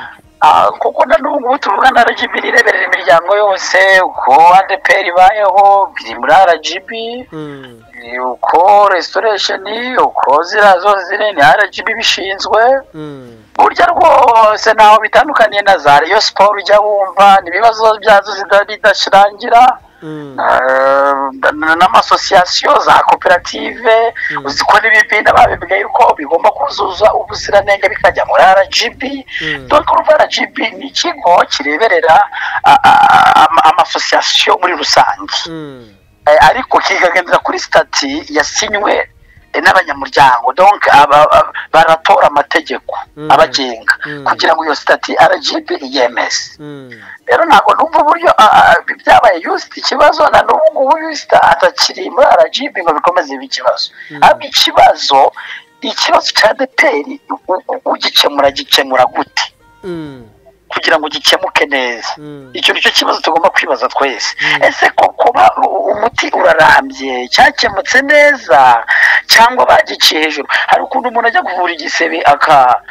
Speaker 2: Ah, kuko na n'ubu tuvuga na RGB ireberera imiryango yose uko ADPR ibayeho biri muri RGB
Speaker 1: mm,
Speaker 2: eh, uko restoration uko ziriya zose ziri ni RGB bishinzwe
Speaker 1: mm,
Speaker 2: burya rwose ntaho bitandukaniye na za Rayon Sport ujya wumva ni ibibazo byazo zida- bidashirangira
Speaker 1: mm,
Speaker 2: Eh, na- n'amasosiyasiyo za koperative uzi ko n'ibipinda babibwiye yuko bigomba kuzuza ubuziranenge bikajya muri RGB
Speaker 1: Mm.
Speaker 2: dore ko urumva RGB ni ikigo kireberera a- a- ama- amasosiyasiyo muri rusange
Speaker 1: mm.
Speaker 2: Eh, ariko kikagendera kuri sitati yasinywe eh, n'abanyamuryango donc aba- aba- baratora amategeko
Speaker 1: Mm.
Speaker 2: abagenga
Speaker 1: Mm.
Speaker 2: kugira ngo iyo sitati RGB iyemeze
Speaker 1: mm.
Speaker 2: rero ntabwo numva uburyo ah, ah, byabaye yusita ikibazo na n'ubu ngubu yusita atakiri muri arajibi ngo bikomeze ibi ikibazo ahubwo ikibazo ikibazo cya deperi u- u- ugikemura gikemura gute
Speaker 1: Mm,
Speaker 2: kugira ngo gikemuke neza
Speaker 1: mm.
Speaker 2: icyo nicyo kibazo tugomba kwibaza twese ese ko kuba u- umuti urarambye cyakemutse neza cyangwa bagiciye hejuru hari ukuntu umuntu ajya kuvura igisebe aka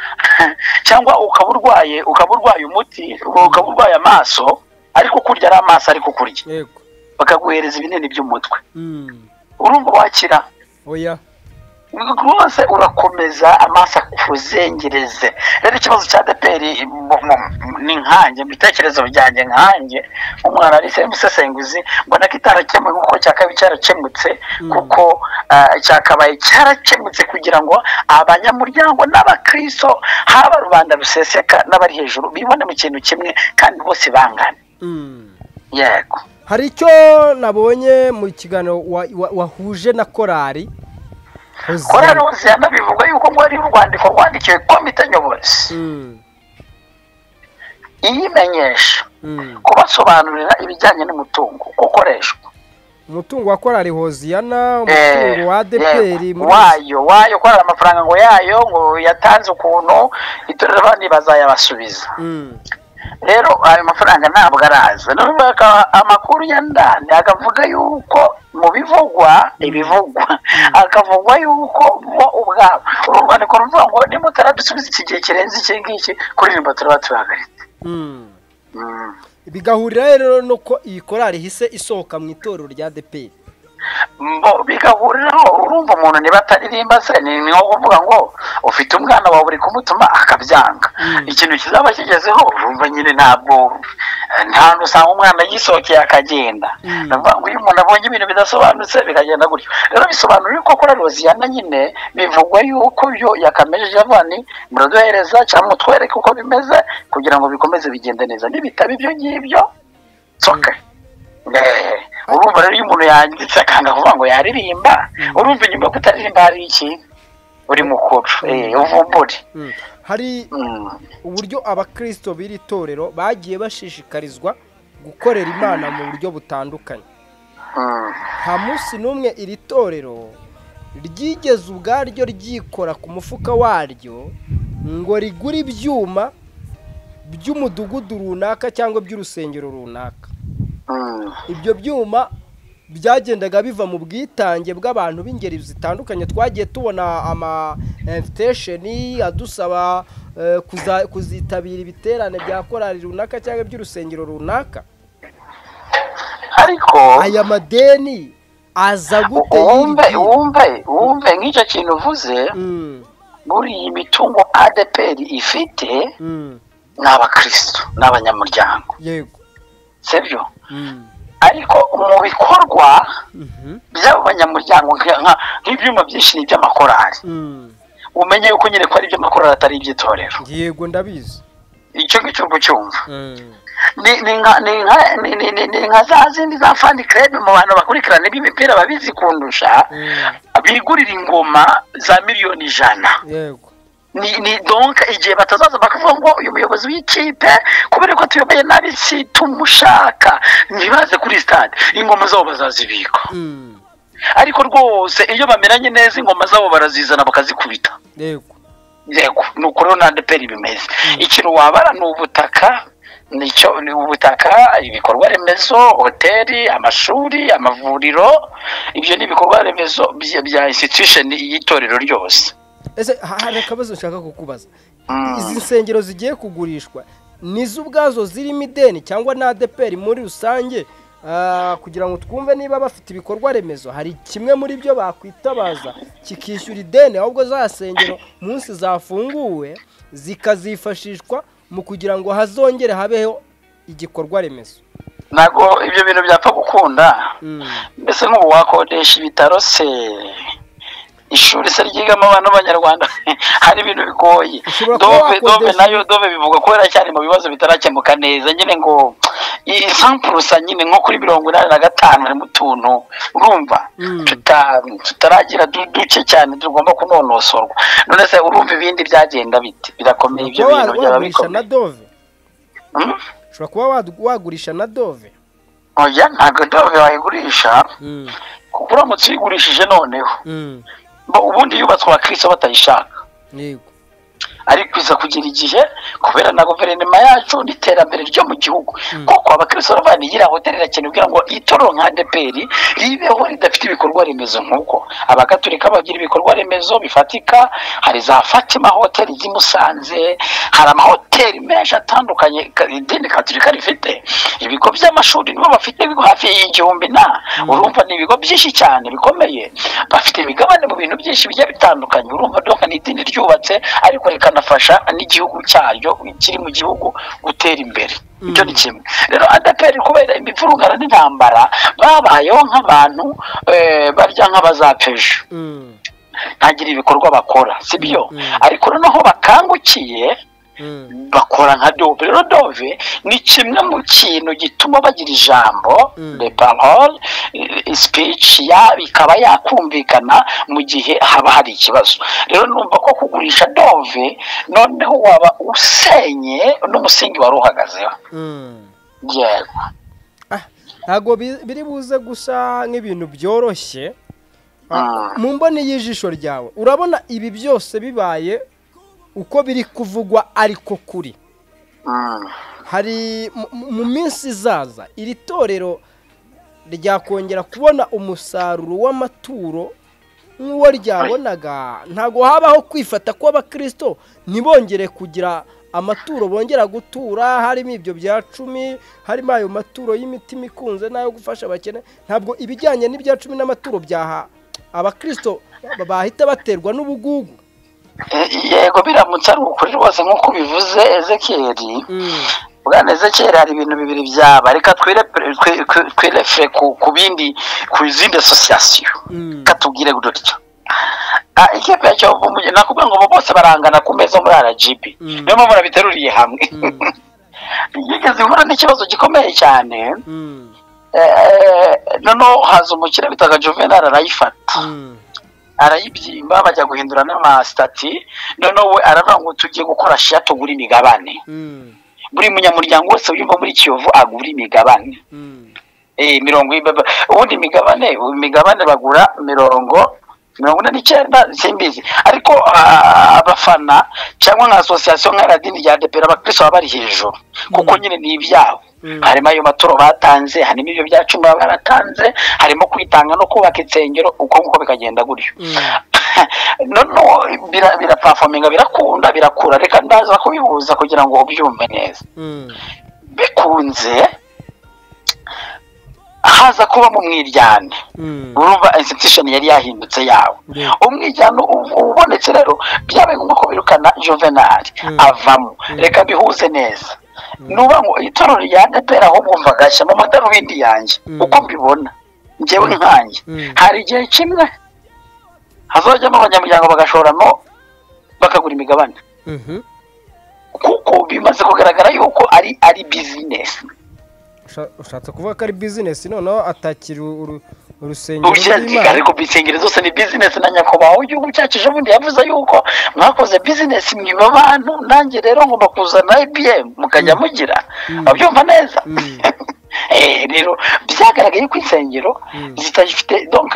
Speaker 2: cyangwa ukaba urwaye ukaba urwaye umuti ukaba urwaye amaso ariko kurya ari amaso ariko kurya
Speaker 1: yego
Speaker 2: bakaguhereza ibinini by'umutwe
Speaker 1: Mm,
Speaker 2: urumva wakira
Speaker 1: oya
Speaker 2: rwose urakomeza amaso akuzengereze rero ikibazo cya deperi ni nkanjye mu bitekerezo byanjye nkanjye umwana ari umusesenguzi mbona ko itarakemuye kuko cyakabaye cyarakemutse kuko ah, cyakabaye cyarakemutse kugira ngo abanyamuryango n'abakristo haba rubanda ruseseka n'abari hejuru bibone mu kintu kimwe kandi bose bangana yego
Speaker 1: hari icyo nabonye mu kiganiro wa- wa- wahuje na korari
Speaker 2: korari hoziyana bivuga yuko ngo ari urwandiko rwandikiwe komite nyobozi
Speaker 1: Mm,
Speaker 2: iyimenyesha
Speaker 1: mm.
Speaker 2: kubasobanurira ibijyanye n'umutungo uko ukoreshwa
Speaker 1: umutungo wa korari hoziyana
Speaker 2: Eh,
Speaker 1: umutungo wa deperi
Speaker 2: yego, wayo wayo korari amafaranga ngo yayo ngo yatanze ukuntu itorero abandi bazayabasubiza rero ayo mafaranga ntabwo araza noneho baka- amakuru ya ndani akavuga yuko mu bivugwa ibivugwa akavugwa yuko bo ubwabo uru rwandiko ruvuga ngo nimutaradusubiza iki gihe kirenze iki ngiki kuririmba turaba turahagaritse Mm.
Speaker 1: bigahurira rero nuko iyi korari ihise isohoka mu itorero rya deperi
Speaker 2: Mbo bigahuriraho urumva umuntu niba ataririmba se ni ni nko kuvuga ngo ufite umwana wawe uri kumutuma akabyanga ikintu kizaba kigezeho urumva nyine ntabwo nta hantu usanga umwana yisohokeye akagenda ni ukuvuga ngo iyo umuntu abonye ibintu bidasobanutse bikagenda gutyo rero bisobanura yuko kora roziyana nyine bivugwa yuko ibyo yakamejeje avuga ni muraduhereza cyangwa mutwereke uko bimeze kugira ngo bikomeze bigende neza nibitaba ibyo ngibyo soka urumva rero iyo umuntu yanditse akanga kuvuga ngo yaririmba urumva inyuma yo kutaririmba hari iki uri mukuru eh, uvumbure
Speaker 1: Mm. hari
Speaker 2: Mm.
Speaker 1: uburyo abakristo b'iri torero bagiye bashishikarizwa gukorera imana mu buryo butandukanye
Speaker 2: Mm.
Speaker 1: nta munsi n'umwe iri torero ryigeze ubwaryo ryikora ku mufuka waryo ngo rigure ibyuma by'umudugudu runaka cyangwa by'urusengero runaka
Speaker 2: Mm.
Speaker 1: ibyo byuma byagendaga biva mu bwitange bw'abantu b'ingeri zitandukanye twagiye tubona ama invitesheni adusaba eh, kuza- kuzitabira ibiterane bya korali runaka cyangwa by'urusengero runaka
Speaker 2: ariko
Speaker 1: aya madeni aza gute
Speaker 2: wumve
Speaker 1: y'iri dini?
Speaker 2: wumve wumve nk'icyo kintu uvuze
Speaker 1: Mm,
Speaker 2: buriya imitungo adeperi ifite
Speaker 1: mm,
Speaker 2: ni abakristo n'abanyamuryango
Speaker 1: yego
Speaker 2: sibyo
Speaker 1: Mm,
Speaker 2: ariko mu bikorwa
Speaker 1: mhm,
Speaker 2: by'abo banyamuryango nka- nka- nk'ibyuma byinshi ni iby'amakorali
Speaker 1: mm.
Speaker 2: umenye yuko nyine ko ari iby'amakorali atari iby'itorero
Speaker 1: yego ndabizi
Speaker 2: icyo ngicyo uba ucyumva
Speaker 1: Mm,
Speaker 2: ni ni nka ni nka ni- ni- ni- ni nka za zindi za fani kerebe mu bantu bakurikirana iby'imipira babizi kundusha
Speaker 1: mm,
Speaker 2: bigurira ingoma za miliyoni ijana
Speaker 1: yego
Speaker 2: ni ni donka igihe batazaza bakavuga ngo uyu muyobozi w'ikipe kubera ko tuyoboye nabi si tumushaka ntibaze kuri sitade ingoma zabo bazazibika
Speaker 1: Mm,
Speaker 2: ariko rwose iyo bameranye neza ingoma zabo barazizana bakazikubita
Speaker 1: yego
Speaker 2: yego ni uko rero nande peri bimeze ikintu wabara ni ubutaka nicyo ni ubutaka ibikorwa remezo hoteli amashuri amavuriro ibyo ni ibikorwa remezo bya bya institution y'itorero ryose
Speaker 1: ese ha- hari akabazo nshaka kukubaza
Speaker 2: Mm.
Speaker 1: izi nsengero zigiye kugurishwa nizo ubwazo zirimo ideni cyangwa na adeperi muri rusange Ah, kugira ngo twumve niba bafite ibikorwa remezo hari kimwe muri byo bakwitabaza kikishyura ideni ahubwo za nsengero munsi zafunguwe zikazifashishwa mu kugira ngo hazongere habeho igikorwa remezo
Speaker 2: ntabwo ibyo bintu byapfa gukunda
Speaker 1: Mm.
Speaker 2: mbese nk'ubu wakodesha ibitaro se ishuri se ryigamo abantu b'abanyarwanda hari ibintu bigoye
Speaker 1: Ushobora kuba
Speaker 2: dove dove
Speaker 1: wakodesha-
Speaker 2: nayo dove bivuga ko yaracyari mu bibazo bitarakemuka neza nyine ngo iyi sampurusa nyine nko kuri mirongo inani na gatanu harimo utuntu urumva
Speaker 1: Mm.
Speaker 2: tuta- tutaragira du- duke cyane tugomba kunonosorwa none se urumva ibindi byagenda bite birakomeye ibyo
Speaker 1: Ushobora
Speaker 2: bintu
Speaker 1: kuba
Speaker 2: byaba
Speaker 1: wagurisha na
Speaker 2: bikomeye
Speaker 1: dove
Speaker 2: Hmm?
Speaker 1: ushobora kuba wadu- wagurisha na dove
Speaker 2: oya ntabwo dove wayigurisha
Speaker 1: Mm,
Speaker 2: kuko uramutse uyigurishije noneho
Speaker 1: mm,
Speaker 2: Bo- ubundi yubatswe abakristo batayishaka
Speaker 1: yego
Speaker 2: ariko iza kugira igihe kubera na guverinoma yacu n'iterambere ryo mu gihugu koko abakristo bavana igira hoteli irakenerwa ngo itoro nka deperi ribeho ridafite ibikorwa remezo nk'uko abagaturika bagira ibikorwa remezo bifatika hari za fatima hoteli ry'i musanze hari amahoteli menshi atandukanye ka- idini gaturika rifite ibigo by'amashuri nibo bafite ibigo hafi y'igihumbi na urumva ni ibigo byinshi cyane bikomeye bafite imigabane mu bintu byinshi bigiye bitandukanye urumva doka ni idini ryubatse ariko rikanafasha n'igihugu cyaryo kiri mu gihugu gutera imbere icyo ni kimwe rero adeperi kubera imivurungano n'intambara babayeho nk'abantu eh, barya nk'abazapfa
Speaker 1: Mm,
Speaker 2: ntagira ibikorwa bakora sibyo
Speaker 1: Mm.
Speaker 2: ariko noneho bakangukiye
Speaker 1: mm,
Speaker 2: bakora nka dove rero dove ni kimwe mu kintu gituma bagira ijambo
Speaker 1: Mm.
Speaker 2: de parole eh, speech ya ikaba yakumvikana mu gihe haba hari ikibazo rero numva ko kugurisha dove noneho waba usenye n'umusingi wari uhagazeho
Speaker 1: mm.
Speaker 2: yego
Speaker 1: Ah, ntabwo bi- biri buze gusa nk'ibintu byoroshye
Speaker 2: Mm.
Speaker 1: mu mboni y'ijisho ryawe urabona ibi byose bibaye uko biri kuvugwa ariko kuri
Speaker 2: Mm.
Speaker 1: hari mu- mu- mu minsi izaza iri torero ryakongera kubona umusaruro w'amaturo nk'uwo ryabonaga ntabwo habaho kwifata kw'abakristo ntibongere kugira amaturo bongera gutura harimo ibyo bya cumi harimo ayo maturo y'imitima ikunze n'ayo gufasha abakene ntabwo ibijyanye n'ibya cumi n'amaturo byaha abakristo ba- bahita baterwa n'ubugugu
Speaker 2: Eh, yego biramutse ari ukuri rwose nk'uko ubivuze ezekiyeli
Speaker 1: Mm,
Speaker 2: bwana ezekiyeli hari ibintu bibiri byaba reka twire- twi- twi- twirefere ku ku bindi ku zindi asosiyasiyo
Speaker 1: mm,
Speaker 2: katubwire dutya Ah, ikipe ya Kiyovu mu- nakubwiye ngo abo bose barangana ku meza muri rgb
Speaker 1: Mm.
Speaker 2: niyo mpamvu nabiteruriye hamwe
Speaker 1: mm,
Speaker 2: yigeze ihura n'ikibazo gikomeye cyane
Speaker 1: mm,
Speaker 2: eh, noneho haza umukire bitaga juvenal arayifata
Speaker 1: mm,
Speaker 2: arayibyimba bajya guhindura n'amasitati noneho we aravuga ngo tugiye gukora shiya tugura imigabane
Speaker 1: mm,
Speaker 2: buri munyamuryango wese wiyumva muri kiyovu agura imigabane
Speaker 1: mm,
Speaker 2: Eh, mirongo y'ibaba- ubundi imigabane imigabane bagura mirongo mirongo ine n'icyenda simbizi ariko ah, abafana cyangwa nka asosiyasiyo nka radini rya depera abakristo baba bari hejuru kuko nyine ni ibyabo
Speaker 1: Mm.
Speaker 2: harimo ayo maturo batanze harimo ibyo bya cumi baba baratanze harimo kwitanga no kubaka insengero uko nguko bikagenda gutyo
Speaker 1: mm.
Speaker 2: noneho bira- birapafominga birakunda birakura reka ndaza kubihuza kugira ngo ubyumve neza
Speaker 1: Mm,
Speaker 2: bikunze haza kuba mu mwiryane
Speaker 1: mm,
Speaker 2: urumva institution yari yahindutse yawe
Speaker 1: Yeah.
Speaker 2: umwiryane ubu- ubonetse rero byabaye ngombwa ko birukana juvenali
Speaker 1: Mm.
Speaker 2: avamo reka bihuze neza nuba ngo itorero rya depera aho bumva gashya mu madarubindi yanjye
Speaker 1: Mm.
Speaker 2: uko mbibona njyewe nkanjye
Speaker 1: Mm.
Speaker 2: hari igihe kimwe hazajyamo abanyamuryango bagashoramo bakagura imigabane
Speaker 1: mhm.
Speaker 2: kuko bimaze kugaragara yuko ari ari bizinesi
Speaker 1: Usha- ushatse kuvuga ko ari bizinesi noneho atakira uru- urusengero
Speaker 2: ubukerarugendo ariko insengero zose ni bizinesi na nyakubahwa w'igihugu cyacu ejo bundi yavuze yuko mwakoze bizinesi mwiba abantu nanjye rero ngomba kuzana ibiyemu mukajya mugira abyumva neza
Speaker 1: Mm.
Speaker 2: Eh, rero byagaragaye ko insengero
Speaker 1: Mm.
Speaker 2: zitagifite donc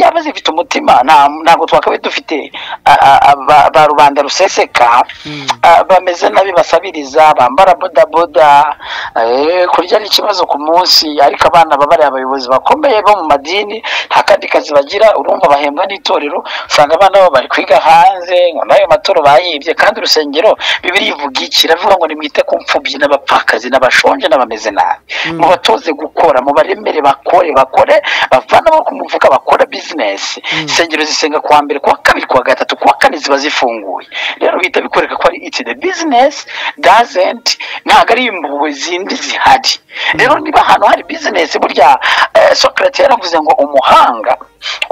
Speaker 2: yaba zifite umutima nta- ntabwo twakabaye dufite ah, ah, ah, ba- ba rubanda ruseseka
Speaker 1: Mm.
Speaker 2: ah, bameze nabi basabiriza bambara bodaboda eh, kurya ni ikibazo ku munsi ariko abana baba ari abayobozi bakomeye bo mu madini nta kandi kazi bagira urumva bahembwa n'itorero usanga abana babo bari kwiga hanze ngo n'ayo matoro bayibye kandi urusengero bibiri ivuga iki iravuga ngo nimwite ku mfubyi n'abapfakazi n'abashonje n'abameze nabi mubatoze gukora mubaremere bakore bakore bavana bo ku mufuka bakora bizinesi insengero zisenga kuwa mbere kuwa kabiri kuwa gatatu kuwa kane ziba zifunguye rero bihita bikwereka ko ari it's the business doesn't ntabwo ari impuhwe zindi zihari rero niba ahantu hari business burya eh, Socrates yaravuze ngo umuhanga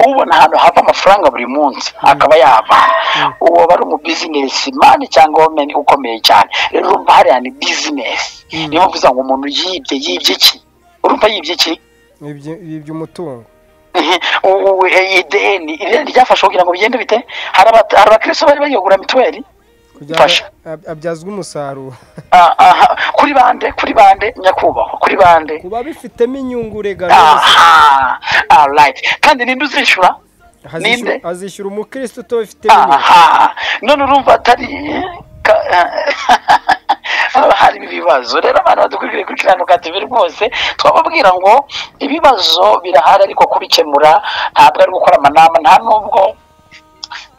Speaker 2: ubona ahantu hava amafaranga buri munsi akaba yavana uwo aba ari umu business man cyangwa women ukomeye cyane rero urumva hariya ni business niyo mpamvu uvuga ngo umuntu yibye yibye iki urumva yibye iki
Speaker 1: Ibyo- ibi by'umutungo
Speaker 2: ubu ideni ideni ryafashwe kugira ngo bigende bite hari abata- hari abakristo bari bayigura mituweli
Speaker 1: kugira
Speaker 2: Fasha.
Speaker 1: ngo ab- abyazwe umusaruro
Speaker 2: Ah, aha, kuri bande kuri bande nyakubahwa kuri bande
Speaker 1: kuba bifitemo inyungu regano
Speaker 2: aha alright kandi ninde uzishyura
Speaker 1: Hazishyura-
Speaker 2: Ninde?
Speaker 1: azishyura umukristo utafite bimwe
Speaker 2: aha none urumva atari ka- haba hari ibibazo rero abantu badukwiriye gukiranuka tube rwose twababwira ngo ibibazo birahari ariko kubikemura ntabwo ari gukora amanama nta nubwo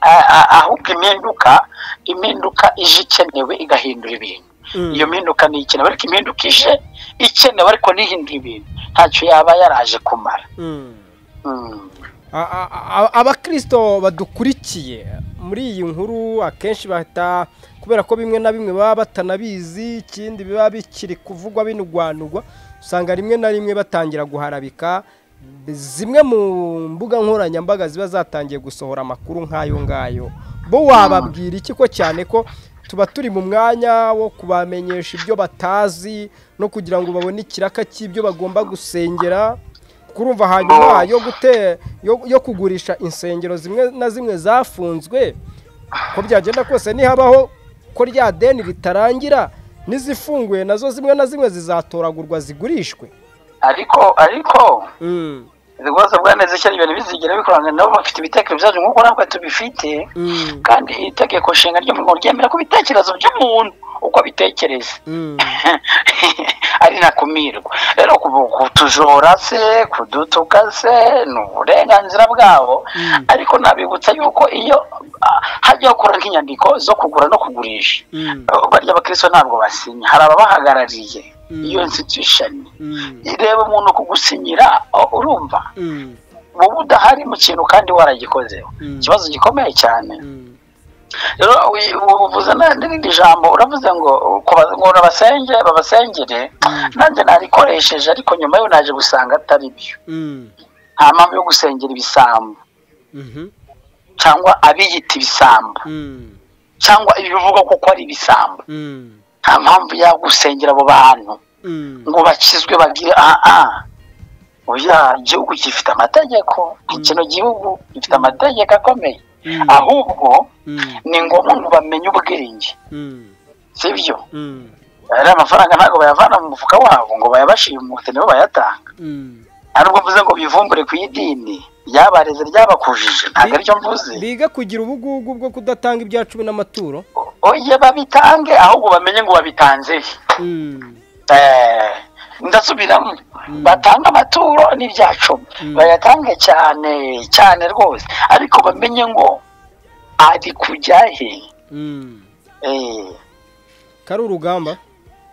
Speaker 2: a- a- ahubwo impinduka impinduka ije ikenewe igahindura ibintu
Speaker 1: Mm.
Speaker 2: iyo mpinduka ni ikenewe ariko impinduka ije ikenewe ariko nihindura ibintu ntacyo yaba yaraje kumara
Speaker 1: Mm.
Speaker 2: Mm.
Speaker 1: A- a- a- abakristo badukurikiye muri iyi nkuru akenshi bahita kubera ko bimwe na bimwe baba batanabizi ikindi biba bikiri kuvugwa binugwanugwa usanga rimwe na rimwe batangira guharabika zimwe mu mbuga nkoranyambaga ziba zatangiye gusohora amakuru nk'ayo ngayo bo wababwira iki ko cyane ko tuba turi mu mwanya wo kubamenyesha ibyo batazi no kugira ngo babone ikiraka cy'ibyo bagomba gusengera kurumva hanyuma yo gute yo, yo kugurisha insengero zimwe na zimwe zafunzwe ko byagenda kose nihabaho ko rya deni ritarangira n'izifunguye nazo zimwe na zimwe zizatoragurwa zigurishwe
Speaker 2: ariko ariko
Speaker 1: Mm,
Speaker 2: ibibazo bwaneze cyane ibintu bizigera bikorana nabo bafite ibitekerezo byacu nk'uko natwe tubifite
Speaker 1: mm,
Speaker 2: kandi itegeko nshinga ryo mu Rwanda ryemera ko ibitekerezo by'umuntu uko abitekereza
Speaker 1: mm,
Speaker 2: ari ntakumirwa rero ku- kutujora se kudutuka se ni uburenganzira bwabo ariko nabibutsa yuko iyo ah, hajyaho gukora nk'inyandiko zo kugura no kugurisha
Speaker 1: mm,
Speaker 2: barya abakristo ntabwo basinya hari ababahagarariye
Speaker 1: Mm.
Speaker 2: iyo institution
Speaker 1: mm,
Speaker 2: ireba umuntu kugusinyira o- urumva
Speaker 1: mm,
Speaker 2: wowe udahari mu kintu kandi waragikozeho
Speaker 1: Mm.
Speaker 2: ikibazo gikomeye cyane
Speaker 1: mm,
Speaker 2: rero wi- uvuze na- n'irindi jambo uravuze ngo kuba- ngo babasenge babasengere nanjye narikoresheje ariko nyuma yo naje gusanga atari byo
Speaker 1: mm,
Speaker 2: nta mpamvu yo gusengera ibisambo
Speaker 1: mhm,
Speaker 2: cyangwa abiyita ibisambo
Speaker 1: mm,
Speaker 2: cyangwa ibivugwa kuko ari ibisambo
Speaker 1: mm,
Speaker 2: nta mpamvu yo gusengera abo bantu
Speaker 1: mm,
Speaker 2: ngo bakizwe bagire aha aha oya igihugu gifite amategeko kino gihugu gifite amategeko akomeye
Speaker 1: Mm.
Speaker 2: ahubwo
Speaker 1: mm,
Speaker 2: ni ngombwa ngo bamenye ubwenge
Speaker 1: mm,
Speaker 2: sibyo
Speaker 1: mm,
Speaker 2: ari amafaranga ntabwo bayavana mu mufuka wabo ngo bayabashimute nibo bayatanga
Speaker 1: mm.
Speaker 2: aribwo mvuze ngo bivumbure ku idini ryabareze ryabakujije ntabwo aricyo mvuze
Speaker 1: biga kugira ubugugu bwo kudatanga ibya cumi n'amaturo
Speaker 2: oye babitange ahubwo bamenye ngo babitanze he
Speaker 1: Mm,
Speaker 2: Eh, ndasubiramo batanga amaturo n'ibya cumi bayatange cyane cyane rwose ariko bamenye ngo ari kujya he
Speaker 1: mm.
Speaker 2: Eh,
Speaker 1: ko ari urugamba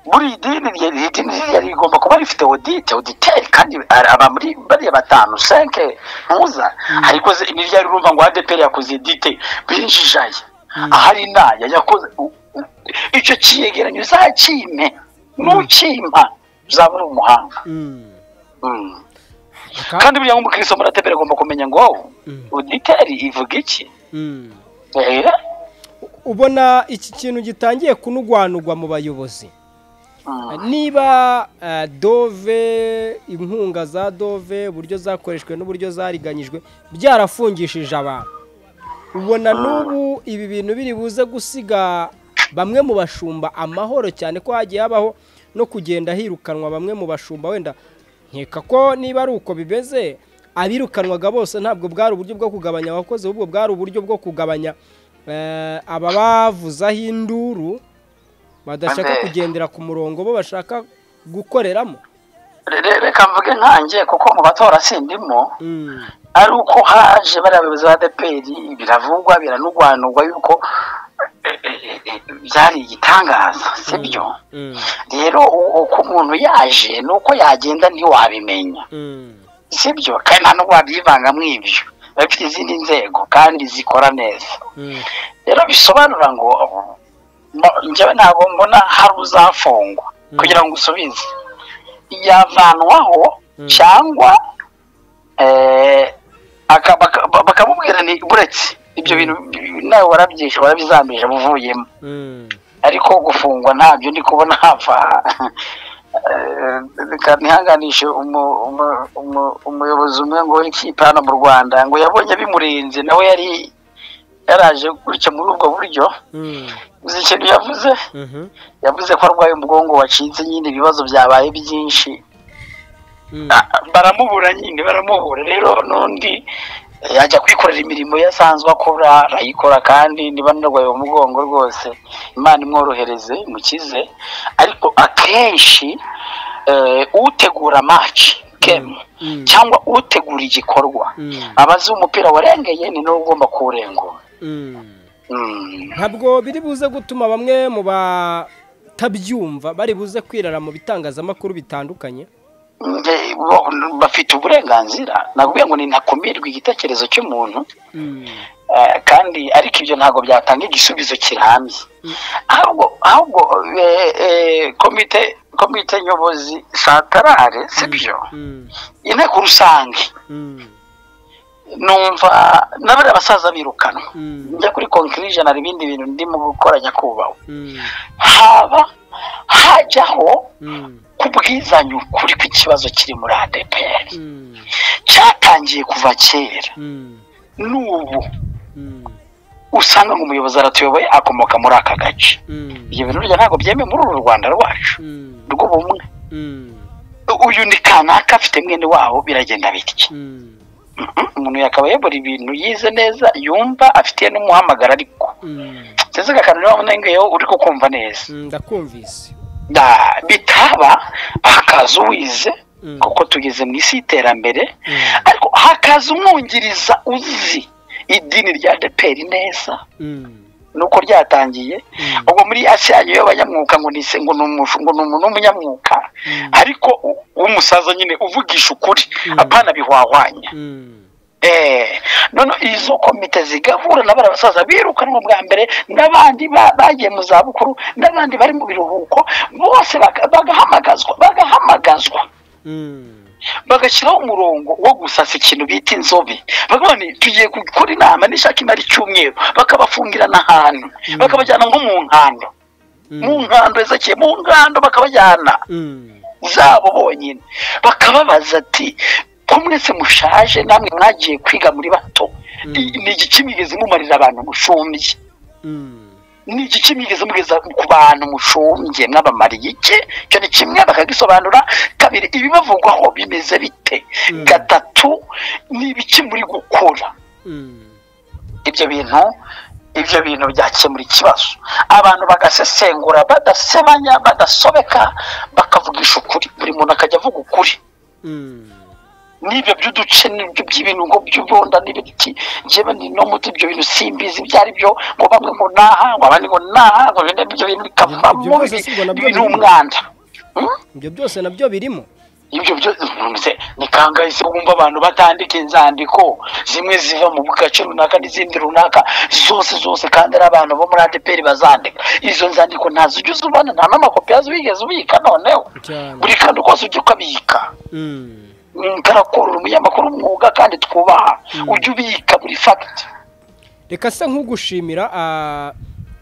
Speaker 2: muri iri dini rye- iri dini ririya rigomba kuba rifite odite oditeri kandi ari aba muri bariya batanu senke ntuza ariko se- nirya rirumva ngo adeperi yakoze edite binjijaye ahari naya yakoze u- u- icyo cyegeranyo uzakime nukimpa uzaba uri umuhanga
Speaker 1: Mm.
Speaker 2: Mm.
Speaker 1: Aka-
Speaker 2: kandi buriya nk'umukristo muratebera agomba kumenya ngo
Speaker 1: Mm.
Speaker 2: oditeri ivuga iki
Speaker 1: Mm.
Speaker 2: Eh,
Speaker 1: ubona iki kintu gitangiye kunugwanugwa mu bayobozi niba eh, dove inkunga za dove uburyo zakoreshwe n'uburyo zariganyijwe byarafungishije abantu ubona n'ubu ibi bintu biri buze gusiga bamwe mu bashumba amahoro cyane ko hagiye habaho no kugenda hirukanwa bamwe mu bashumba wenda nkeka ko niba ari uko bimeze abirukanwaga bose ntabwo bwari uburyo bwo kugabanya abakozi ahubwo bwari uburyo bwo kugabanya eh, ababavuzaho induru badashaka
Speaker 2: Ande.
Speaker 1: kugendera ku murongo bo bashaka gukoreramo
Speaker 2: re- re- reka mvuge nkanjye kuko mu batora sindimo
Speaker 1: Mm,
Speaker 2: ari uko haje bariya bayobozi ba adeperi biravugwa biranugwanugwa yuko eh, eh, eh, byari igitangaza sibyo
Speaker 1: mm,
Speaker 2: rero u- uko umuntu yaje ni uko yagenda ntiwabimenya
Speaker 1: mm,
Speaker 2: sibyo kandi nta n'ubwo wabyivanga mu ibyo biba bifite izindi nzego kandi zikora neza
Speaker 1: mm,
Speaker 2: rero bisobanura ngo mo- njyewe ntabwo mbona hari uzafungwa kugira ngo usubize yavanwaho cyangwa eh, aka- baka- ba- bakamubwira ni buretse ibyo bintu bi- nawe warabyishe warabizambije buvuyemo
Speaker 1: mm,
Speaker 2: ariko gufungwa ntabyo ndi kubona hava Eh, reka ntihanganishe umu- umu- umu- umuyobozi umwe ngo w'ikipe hano mu rwanda ngo yabonye bimurenze nawe yari yaraje gutya muri ubwo buryo
Speaker 1: mm,
Speaker 2: uzi ikintu yavuze
Speaker 1: mhm,
Speaker 2: yavuze ko arwaye umugongo wacitse nyine ibibazo byabaye byinshi
Speaker 1: mm,
Speaker 2: Ah, baramubura nyine baramubura rero n'undi ajya kwikorera imirimo ye asanzwe akora arayikora kandi niba anarwaye mu mugongo rwose imana imworohereze imukize ariko akenshi eh, utegura maci kemu cyangwa utegura igikorwa
Speaker 1: Mm.
Speaker 2: aba azi umupira warengeye ni nawe ugomba kuwurengura
Speaker 1: Mm.
Speaker 2: Mm.
Speaker 1: ntabwo biri buze gutuma bamwe mu batabyumva bari buze kwirara mu bitangazamakuru bitandukanye
Speaker 2: Nge- bo- bafite uburenganzira nabwiye ngo ntakumirwe igitekerezo cy'umuntu
Speaker 1: Mm.
Speaker 2: eh, kandi ariko ibyo ntabwo byatanga igisubizo kirambye ahubwo ahubwo eh, eh, komite komite nyobozi santarare sibyo
Speaker 1: Mm.
Speaker 2: inteko rusange
Speaker 1: Mm.
Speaker 2: numva na bariya basaza birukanwa
Speaker 1: Mm.
Speaker 2: njya kuri conclusion hari ibindi bintu ndimo gukora nyakubahwa
Speaker 1: Mm.
Speaker 2: haba hajyaho
Speaker 1: Mm.
Speaker 2: kubwizanya ukuri kw'ikibazo kiri muri adepr
Speaker 1: Mm.
Speaker 2: cyatangiye kuva kera
Speaker 1: Mm.
Speaker 2: n'ubu
Speaker 1: Mm.
Speaker 2: usanga umuyobozi aratuyoboye akomoka muri aka gace
Speaker 1: Mm.
Speaker 2: ibyo bintu burya ntabwo byemewe muri uru rwanda rwacu
Speaker 1: Mm.
Speaker 2: rw'ubumwe
Speaker 1: Mm.
Speaker 2: uyu ni kanaka afite mwene wabo biragenda bitya
Speaker 1: Mm.
Speaker 2: Mhm. umuntu yakaba yabura ibintu yize neza yumva afitiye n'umuhamagara ariko
Speaker 1: Mm.
Speaker 2: ndetse akantu niba unengeyeho uri kukumva neza
Speaker 1: Mm, ndakumvise
Speaker 2: Da- bitaba hakaza uwize
Speaker 1: Mm.
Speaker 2: kuko tugeze mu isi y'iterambere
Speaker 1: Mm.
Speaker 2: ariko hakaza umwungiriza uzi idini rya deperi neza
Speaker 1: Mm.
Speaker 2: nuko ryatangiye
Speaker 1: Mm.
Speaker 2: ubwo muri asiya niyo banyamwuka ngo ni ngo ni umu- ngo ni umu- ni umunyamwuka
Speaker 1: Mm.
Speaker 2: ariko u- w'umusaza nyine uvugisha ukuri
Speaker 1: Mm.
Speaker 2: apana bihwahwanya
Speaker 1: Mm.
Speaker 2: eh none izo komite zigahura na bariya basaza birukanwa bwa mbere n'abandi ba- bagiye mu zabukuru n'abandi bari mu biruhuko bose baka- bagahamagazwa bagahamagazwa
Speaker 1: Mm.
Speaker 2: bagashyiraho umurongo wo gusasa ikintu bita inzobe bakavuga ni tugiye gukora inama n'ishaka imara icyumweru bakabafungira n'ahantu bakabajyana nko mu nkando mu
Speaker 1: Mm.
Speaker 2: nkando ezekeye mu nkando bakabajyana
Speaker 1: Mm.
Speaker 2: zabo bonyine bakababaza ati ko mwese mushaje namwe mwagiye kwiga muri bato
Speaker 1: Mm.
Speaker 2: I- ni igiki mwigeze mumarira abantu mushumbye
Speaker 1: Mm.
Speaker 2: ni igiki mwigeze mugeza ku bantu mushumbye mwabamariye iki icyo ni kimwe bakagisobanura kabiri ibibavugwaho bimeze bite
Speaker 1: Mm.
Speaker 2: gatatu ni ibiki muri gukora
Speaker 1: Mm.
Speaker 2: ibyo bintu ibyo bintu byakemura ikibazo abantu bagasesengura badasebanya badasobeka bakavugisha ukuri buri muntu akajya avuga ukuri
Speaker 1: Mm.
Speaker 2: n'ibyo by'uduce n'ibyo by'ibintu ngo by'ubonda n'ibiti njyewe ni no muri ibyo bintu simbizi ibyo ari byo ngo bamwe ngo naha ngo abandi ngo naha ngo bene ibyo bintu
Speaker 1: Ibyo
Speaker 2: bikavamo
Speaker 1: byose si ngo nabyo
Speaker 2: ibintu
Speaker 1: birimo.
Speaker 2: umwanda Hmm?
Speaker 1: ibyo byose nabyo birimo
Speaker 2: ibyo byose ni kangahe se wumva abantu batandika inzandiko zimwe ziva mu gace runaka n'izindi runaka zose zose kandi ari abantu bo muri adeperi bazandika izo nzandiko ntazo ujya uzibona nta n'amakopi yazo wigeze ubika noneho
Speaker 1: cyane
Speaker 2: buri kantu kose ujya ukabika
Speaker 1: Mm.
Speaker 2: karakora umunyamakuru w'umwuga kandi twubaha ujya ubika buri fagiti
Speaker 1: reka se nkugushimira ah,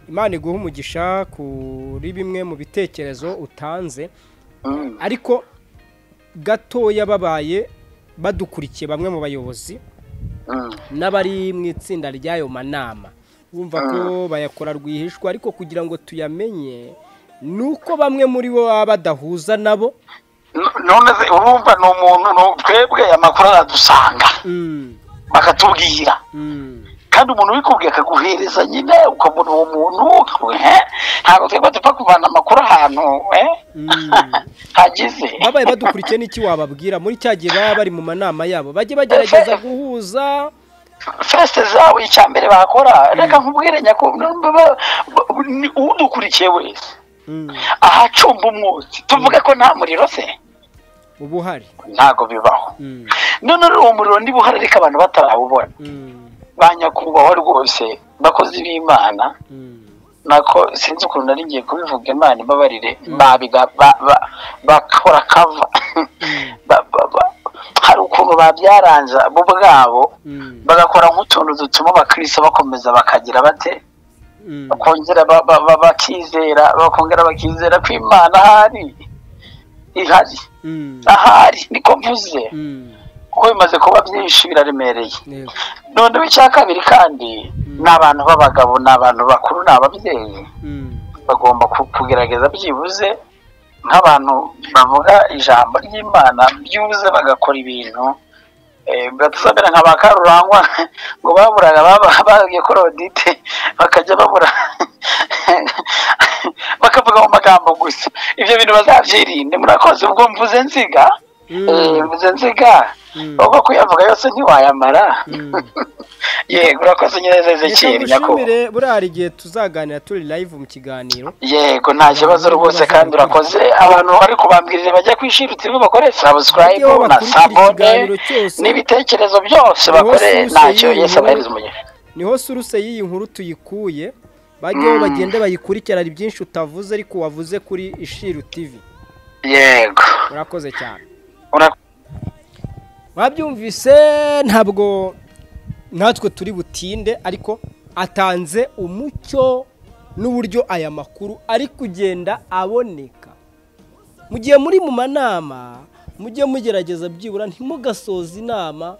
Speaker 1: imana iguha umugisha kuri bimwe mu bitekerezo utanze ariko gatoya babaye badukurikiye bamwe mu bayobozi n'abari mu itsinda ry'ayo manama bumva ko bayakora rwihishwa ariko kugira ngo tuyamenye ni uko bamwe muri bo baba badahuza nabo
Speaker 2: none se urumva ni umuntu ni- twebwe amakuru aradusanga
Speaker 1: Mm,
Speaker 2: bakatubwira
Speaker 1: mm,
Speaker 2: kandi umuntu ubikubwiye akaguhereza nyine ukabona uwo muntu ukavuga, "He, ntabwo twebwe dupfa kuvana amakuru ahantu eh?"
Speaker 1: Mm.
Speaker 2: hagize
Speaker 1: babaye badukurikiye n'iki wababwira muri cya gihe baba bari mu manama yabo bajye bagerageza guhuza
Speaker 2: fesite zawe icya mbere bakora reka nkubwire nyakubahwa nubwo ba- ba- ni udukurikiye wese
Speaker 1: Mm,
Speaker 2: ahacumba umwotsi tuvuge ko nta muriro se
Speaker 1: uba uhari
Speaker 2: ntabwo bibaho
Speaker 1: Mm,
Speaker 2: none rero uwo muriro niba uhari ariko abantu batarawubona
Speaker 1: mm,
Speaker 2: ba nyakubahwa rwose bakozi b'imana
Speaker 1: mm,
Speaker 2: nako sinzi ukuntu nari ngiye kubivuga imana ibabarire babiga ba- ba- bakora kava Ba- ba- ba- hari ukuntu babyaranza bo ubwabo
Speaker 1: mm,
Speaker 2: bagakora nk'utuntu dutuma abakristo bakomeza bakagira bate
Speaker 1: mm,
Speaker 2: bakongera ba- ba- ba- bakizera bakongera bakizera ko imana ahari ihari
Speaker 1: mm,
Speaker 2: ahari niko mvuze
Speaker 1: mm,
Speaker 2: kuko bimaze kuba byinshi biraremereye
Speaker 1: yego,
Speaker 2: noneho icya kabiri kandi ni abantu b'abagabo ni abantu bakuru ni ababyeyi
Speaker 1: mm,
Speaker 2: bagomba ku- kugerageza byibuze nk'abantu bavuga ijambo ry'imana byibuze bagakora ibintu Eh, biradusabira nka ba karurangwa ngo baburaga baba- babwiye ko rodite bakajya babura bakavuga mu magambo gusa ibyo bintu bazabyirinde murakoze ubwo mvuze nziga Eh, mvuze nziga ubwo kuyavuga yose ntiwayamara yego urakoze nyereza
Speaker 1: reka
Speaker 2: ezekiyeli nyakubahwa
Speaker 1: ngushimire buriya hari igihe tuzaganira turi live mu kiganiro
Speaker 2: yego nta kibazo rwose kandi urakoze abantu bari kubambwirira bajya kwishira uti bakore subscribe
Speaker 1: Bajyeho
Speaker 2: na
Speaker 1: bakurikire
Speaker 2: sabone
Speaker 1: ikiganiro cyose.
Speaker 2: n'ibitekerezo
Speaker 1: Bose
Speaker 2: byose bakore
Speaker 1: yose
Speaker 2: ntacyo
Speaker 1: y'iyi
Speaker 2: yesu
Speaker 1: nkuru.
Speaker 2: abahereza umugisha
Speaker 1: niho suruse y'iyi nkuru tuyikuye bajyeho bagende bayikurikirane hari byinshi utavuze ariko wavuze kuri ishiru tv
Speaker 2: yego
Speaker 1: urakoze cyane
Speaker 2: Ura-
Speaker 1: mwabyumvise ntabwo natwe turi butinde ariko atanze umucyo n'uburyo aya makuru ari kugenda aboneka mu gihe muri mu manama mujye mugerageza byibura ntimugasoze inama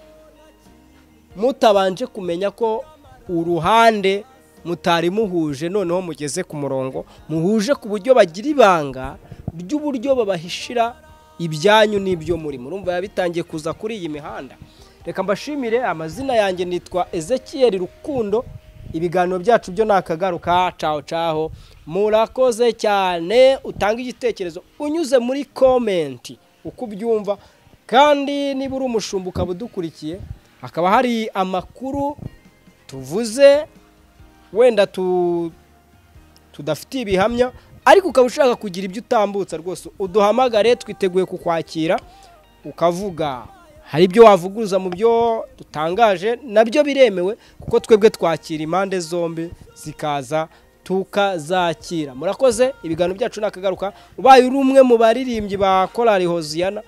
Speaker 1: mutabanje kumenya ko uruhande mutari muhuje noneho mugeze ku murongo muhuje ku buryo bagira ibanga ry'uburyo babahishira ibyanyu n'ibyo muri murumva biba bitangiye kuza kuri iyi mihanda reka mbashimire amazina yanjye nitwa ezekiyeri rukundo ibiganiro byacu byo nakagaruka caho caho murakoze cyane utange igitekerezo unyuze muri komenti uko ubyumva kandi niba uri umushumba ukaba udukurikiye hakaba hari amakuru tuvuze wenda tu- tudafitiye ibihamya ariko ukaba ushaka kugira ibyo utambutsa rwose uduhamagare twiteguye kukwakira ukavuga hari ibyo wavuguruza mu byo dutangaje nabyo biremewe kuko twebwe twakira impande zombi zikaza tukazakira murakoze ibiganiro byacu nakagaruka ubaye uri umwe mu baririmbyi ba korali hoziyana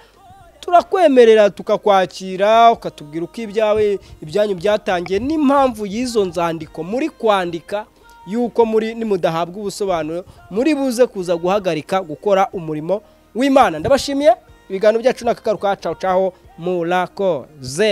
Speaker 1: turakwemerera tukakwakira ukatubwira uko ibyawe ibyanyu byatangiye n'impamvu y'izo nzandiko muri kwandika yuko muri nimudahabwa ubusobanuro muri buze kuza guhagarika gukora umurimo w'imana ndabashimiye ibiganiro byacu n'akagaruka caho caho murakoze